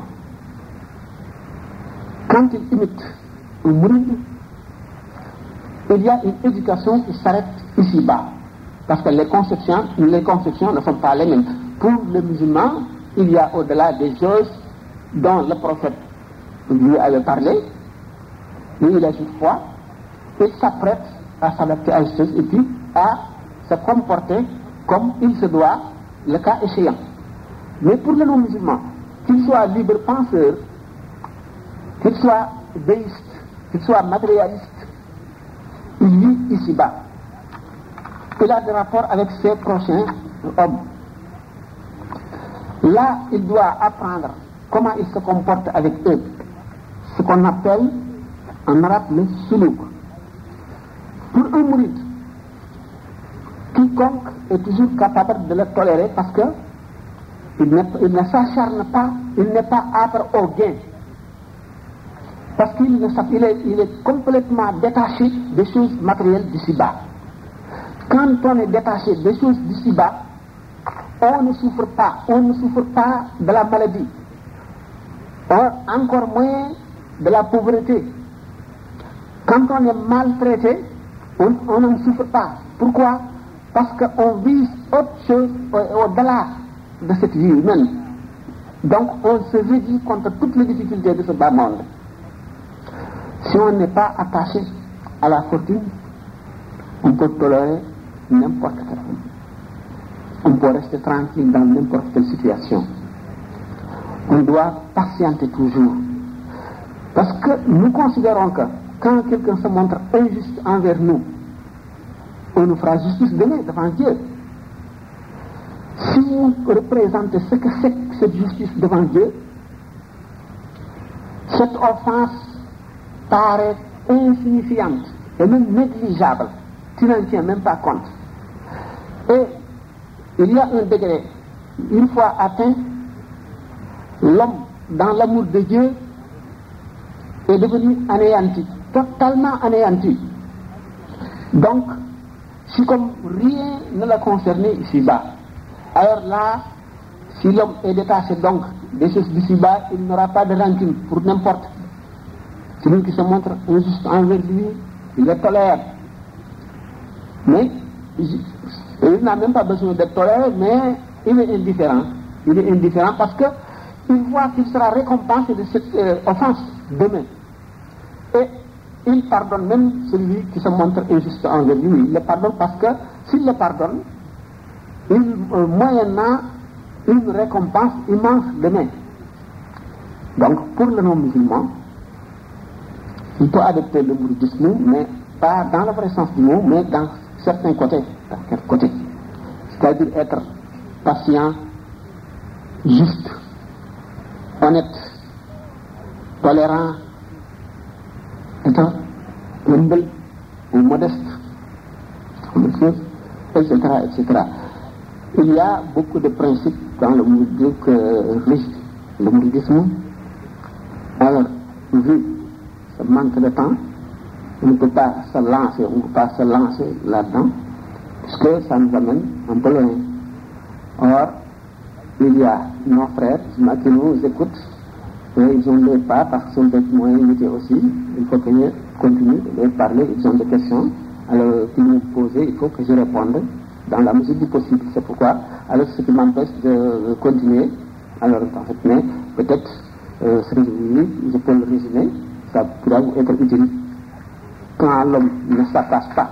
quand il imite un mouride, il y a une éducation qui s'arrête ici-bas. Parce que les conceptions, les conceptions ne sont pas les mêmes. Pour le musulman, il y a au-delà des choses dont le prophète lui avait parlé, mais il a juste foi, et s'apprête à s'adapter à ces choses et puis à se comporter comme il se doit, le cas échéant. Mais pour le non-musulman, qu'il soit libre penseur, qu'il soit déiste, qu'il soit matérialiste, il vit ici-bas. il a des rapports avec ses prochains hommes. Là, il doit apprendre comment il se comporte avec eux. Ce qu'on appelle en arabe le suluk. Pour un mouride, quiconque est toujours capable de le tolérer parce que il, ne s'acharne pas, il n'est pas âpre au gain. Parce qu'il il est, il est complètement détaché des choses matérielles d'ici-bas. Quand on est détaché des choses d'ici-bas, on ne souffre pas, on ne souffre pas de la maladie, on, encore moins de la pauvreté. Quand on est maltraité, on, on n'en souffre pas. Pourquoi Parce qu'on vise autre chose au-delà de cette vie humaine. Donc on se réduit contre toutes les difficultés de ce bas monde. Si on n'est pas attaché à la fortune, on peut tolérer n'importe quel On peut rester tranquille dans n'importe quelle situation. On doit patienter toujours. Parce que nous considérons que quand quelqu'un se montre injuste envers nous, on nous fera justice demain devant Dieu. Si vous représentez ce que c'est que cette justice devant Dieu, cette offense paraît insignifiante et même négligeable. Tu n'en tiens même pas compte. Et il y a un degré, une fois atteint, l'homme, dans l'amour de Dieu, est devenu anéanti, totalement anéanti. Donc, si comme rien ne l'a concerné ici-bas, alors là, si l'homme est détaché donc des choses d'ici-bas, il n'aura pas de rancune pour n'importe. Celui qui se montre injuste envers lui, il le tolère. Mais il n'a même pas besoin d'être toléré, mais il est indifférent. Il est indifférent parce que il voit qu'il sera récompensé de cette euh, offense demain. Et il pardonne même celui qui se montre injuste envers lui. Il le pardonne parce que s'il le pardonne, il euh, moyennant une récompense immense demain. Donc pour le non-musulman, il peut adopter le bouddhisme, mais pas dans le vrai sens du mot, mais dans certains côtés. Dans quel côté C'est-à-dire être patient, juste, honnête, tolérant, étant humble ou modeste, etc., etc. Il y a beaucoup de principes dans le mouridisme que rige le mouridisme. Alors, vu ce manque de temps, on ne peut pas se lancer, on ne peut pas se lancer là-dedans, puisque ça nous amène un peu loin. Or, il y a nos frères qui nous écoutent, et ils ont les pas parce qu'ils sont des moyens limités aussi. Il faut que je continue de leur parler, ils ont des questions. Alors, qu'ils nous posent, il faut que je réponde dans la mesure du possible. C'est pourquoi, alors ce qui m'empêche de continuer, alors en fait, mais peut-être, euh, je peux le résumer, ça pourra vous être utile. Quand l'homme ne s'attache pas,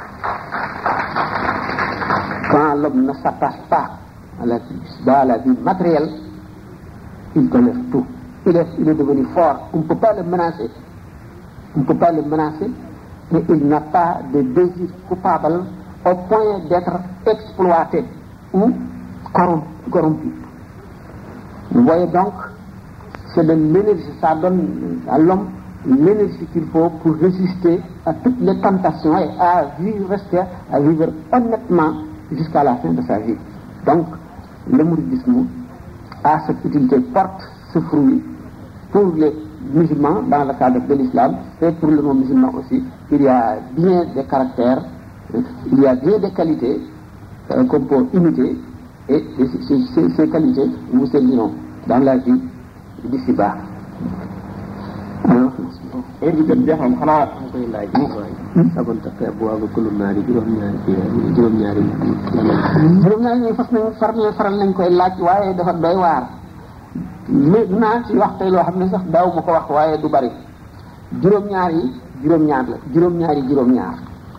quand l'homme ne s'attache pas à la vie, à la vie matérielle, il tolère tout. Il est, il est devenu fort. On ne peut pas le menacer. On ne peut pas le menacer, mais il n'a pas de désir coupable au point d'être exploité ou corrompu. Vous voyez donc, c'est de l'énergie, ça donne à l'homme l'énergie qu'il faut pour résister à toutes les tentations et à vivre, rester, à vivre honnêtement jusqu'à la fin de sa vie. Donc, le mouridisme a cette utilité, porte ce fruit pour les musulmans dans le cadre de l'islam et pour le non-musulman aussi. Il y a bien des caractères, il y a bien des qualités euh, qu'on peut imiter et ces, ces, ces qualités nous serviront dans la vie d'ici-bas. Alors, heure bi kat jeex na xanaa koy laaj sabon tafe bu waaga kulum naari juróom-ñaari kii juróom-ñaari juróom-ñaari ñooy fas nañ faral faral nañ koy laaj waaye dafa doy waar mais dinaa ci wax tey loo xam ne sax daaw ma ko wax waaye du bari juróom-ñaar yi juróom-ñaar la juróom-ñaar yi juróom-ñaar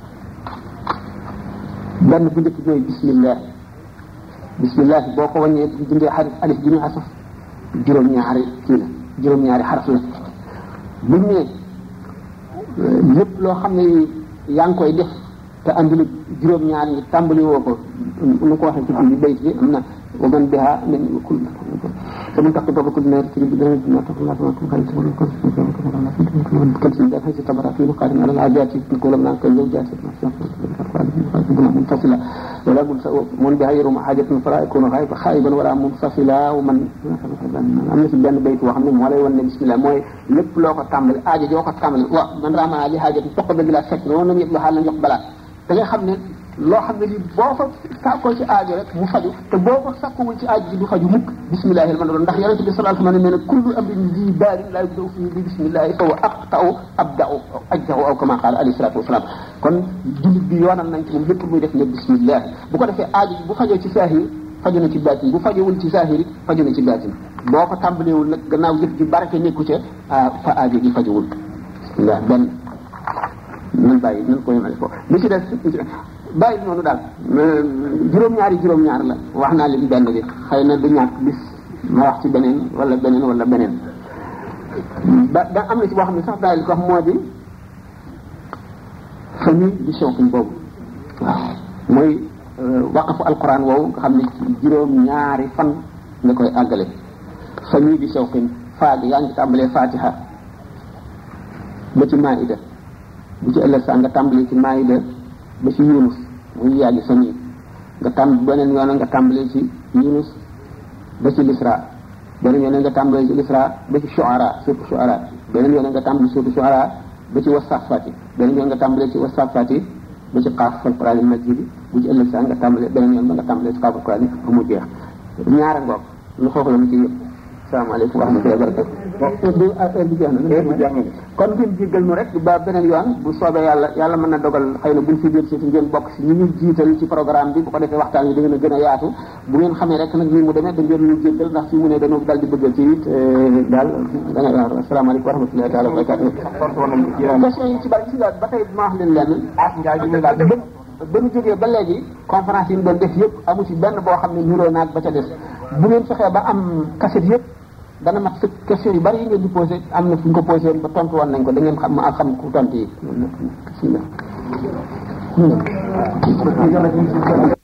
benn bu njëkk mooy bismillah bismillah boo ko wàññee dindee xarif alif ji ñu asaf juróom-ñaari kii la juróom-ñaari xaraf la buñ ne lépp loo xam ne yaa ngi koy def te andil juróom-ñaar ñi tàmbali woo ko nu ko waxee ci biir bayt bi am na wa man biha min kul فمن تحت باب كل نار تجد بدنا ما تقول الله ما كان تقول كل كل شيء ده في تبرع في مقارن على العادات كل من كل زوجات منفصلة ولا من بغير حاجة فلا يكون غائبا خائبا ولا منفصلا ومن am na ci benn bayt boo xam ne moo lay wan ne bismillah mooy lépp loo ko tàmbali aajo joo ko tàmbali wa man rama li xaajati toq ba bila fekk noonu la ñëpp lu xaal la jox balaa da ngay xam ne loo xam ne ni boo ko sàkkoo ci aajo rek mu faju te boo ko sàkkuwul ci aajo ji du faju mukk bismillahi rahmani rahim ndax yonente bi sallallahu alayhi wa sallam nee na kullu amrin zi baarin la yubdau fii bi bismillahi fa wa aqta'u abda'u ajdahu aw kama qaala alayhi salatu wasalaam kon jullit bi yoonal nañ ci moom lépp muy def ne bismillah bu ko defee aajo ji bu fajoo ci saahir faju na ci baatin bu fajowul ci saahir it faju na ci baatin boo ko tàmbaleewul nag gannaaw jëf ji barke nekku ca fa aajo ji fajowul bismillah benn nan bàyyi nan ko yemale foofu li ci des bàyyi noonu daal juróom-ñaari juróom-ñaar la wax naa leen benn bi xëy na du ñàkk bis ma wax ci beneen wala beneen wala beneen ba da am na ci boo xam ne sax daal li ko wax moo di famille di shawkin boobu waaw mooy waqafu alquran woowu nga xam ne juróom-ñaari fan nga koy àggale famille di shawkin faag yaa ngi tàmbalee fatiha ba ci maida bu ci ëllëg saa nga tàmbalee ci maida ba ci yunus muy yàggi sa nii nga tàmb beneen yoon nga tàmbalee ci yunus ba ci lisra beneen yoon nga tàmbalee ci lisra ba ci shuara surtout shuara beneen yoon nga tàmbalee surtout shuara ba ci wasafati beneen yoon nga tàmbalee ci wasafati ba ci xaaf fal quraan majid bu ci ëllëg saa nga tàmbalee beneen yoon ba nga tàmbalee ci xaafal quraan ba mu jeex ñaara ngoog lu xoox la mu ci yëpp salaamaaleykum wa rahmatullahi wa barakatu du heure bi jeex na kon ngeen jéggal nu rek ba beneen yoon bu soobee yàlla yàlla mën na dogal xëy na buñ fi biir si ngeen bokk si ñu ñu jiital ci programme bi bu ko defee waxtaan yi da ngeen a gën a yaatu bu ngeen xamee rek nag nii mu demee da ngeen ñu jéggal ndax fi mu ne dañoo dal di bëggal ci it daal da nga waaw asalaamaaleykum wa rahmatullahi taala wa barakatu question yi ci bari gis nga ba tey ma wax leen lenn ba ñu jógee ba léegi conférence yi ñu doon def yëpp amu ci benn boo xam ne nuroo naag ba ca des bu ngeen fexee ba am cassette yëpp dana mat sa question yu bari yi ngeen di posé am na fu ñu ko posé woon ba tontu woon nañ ko da ngeen xam ma xam ku tontu yi bismillah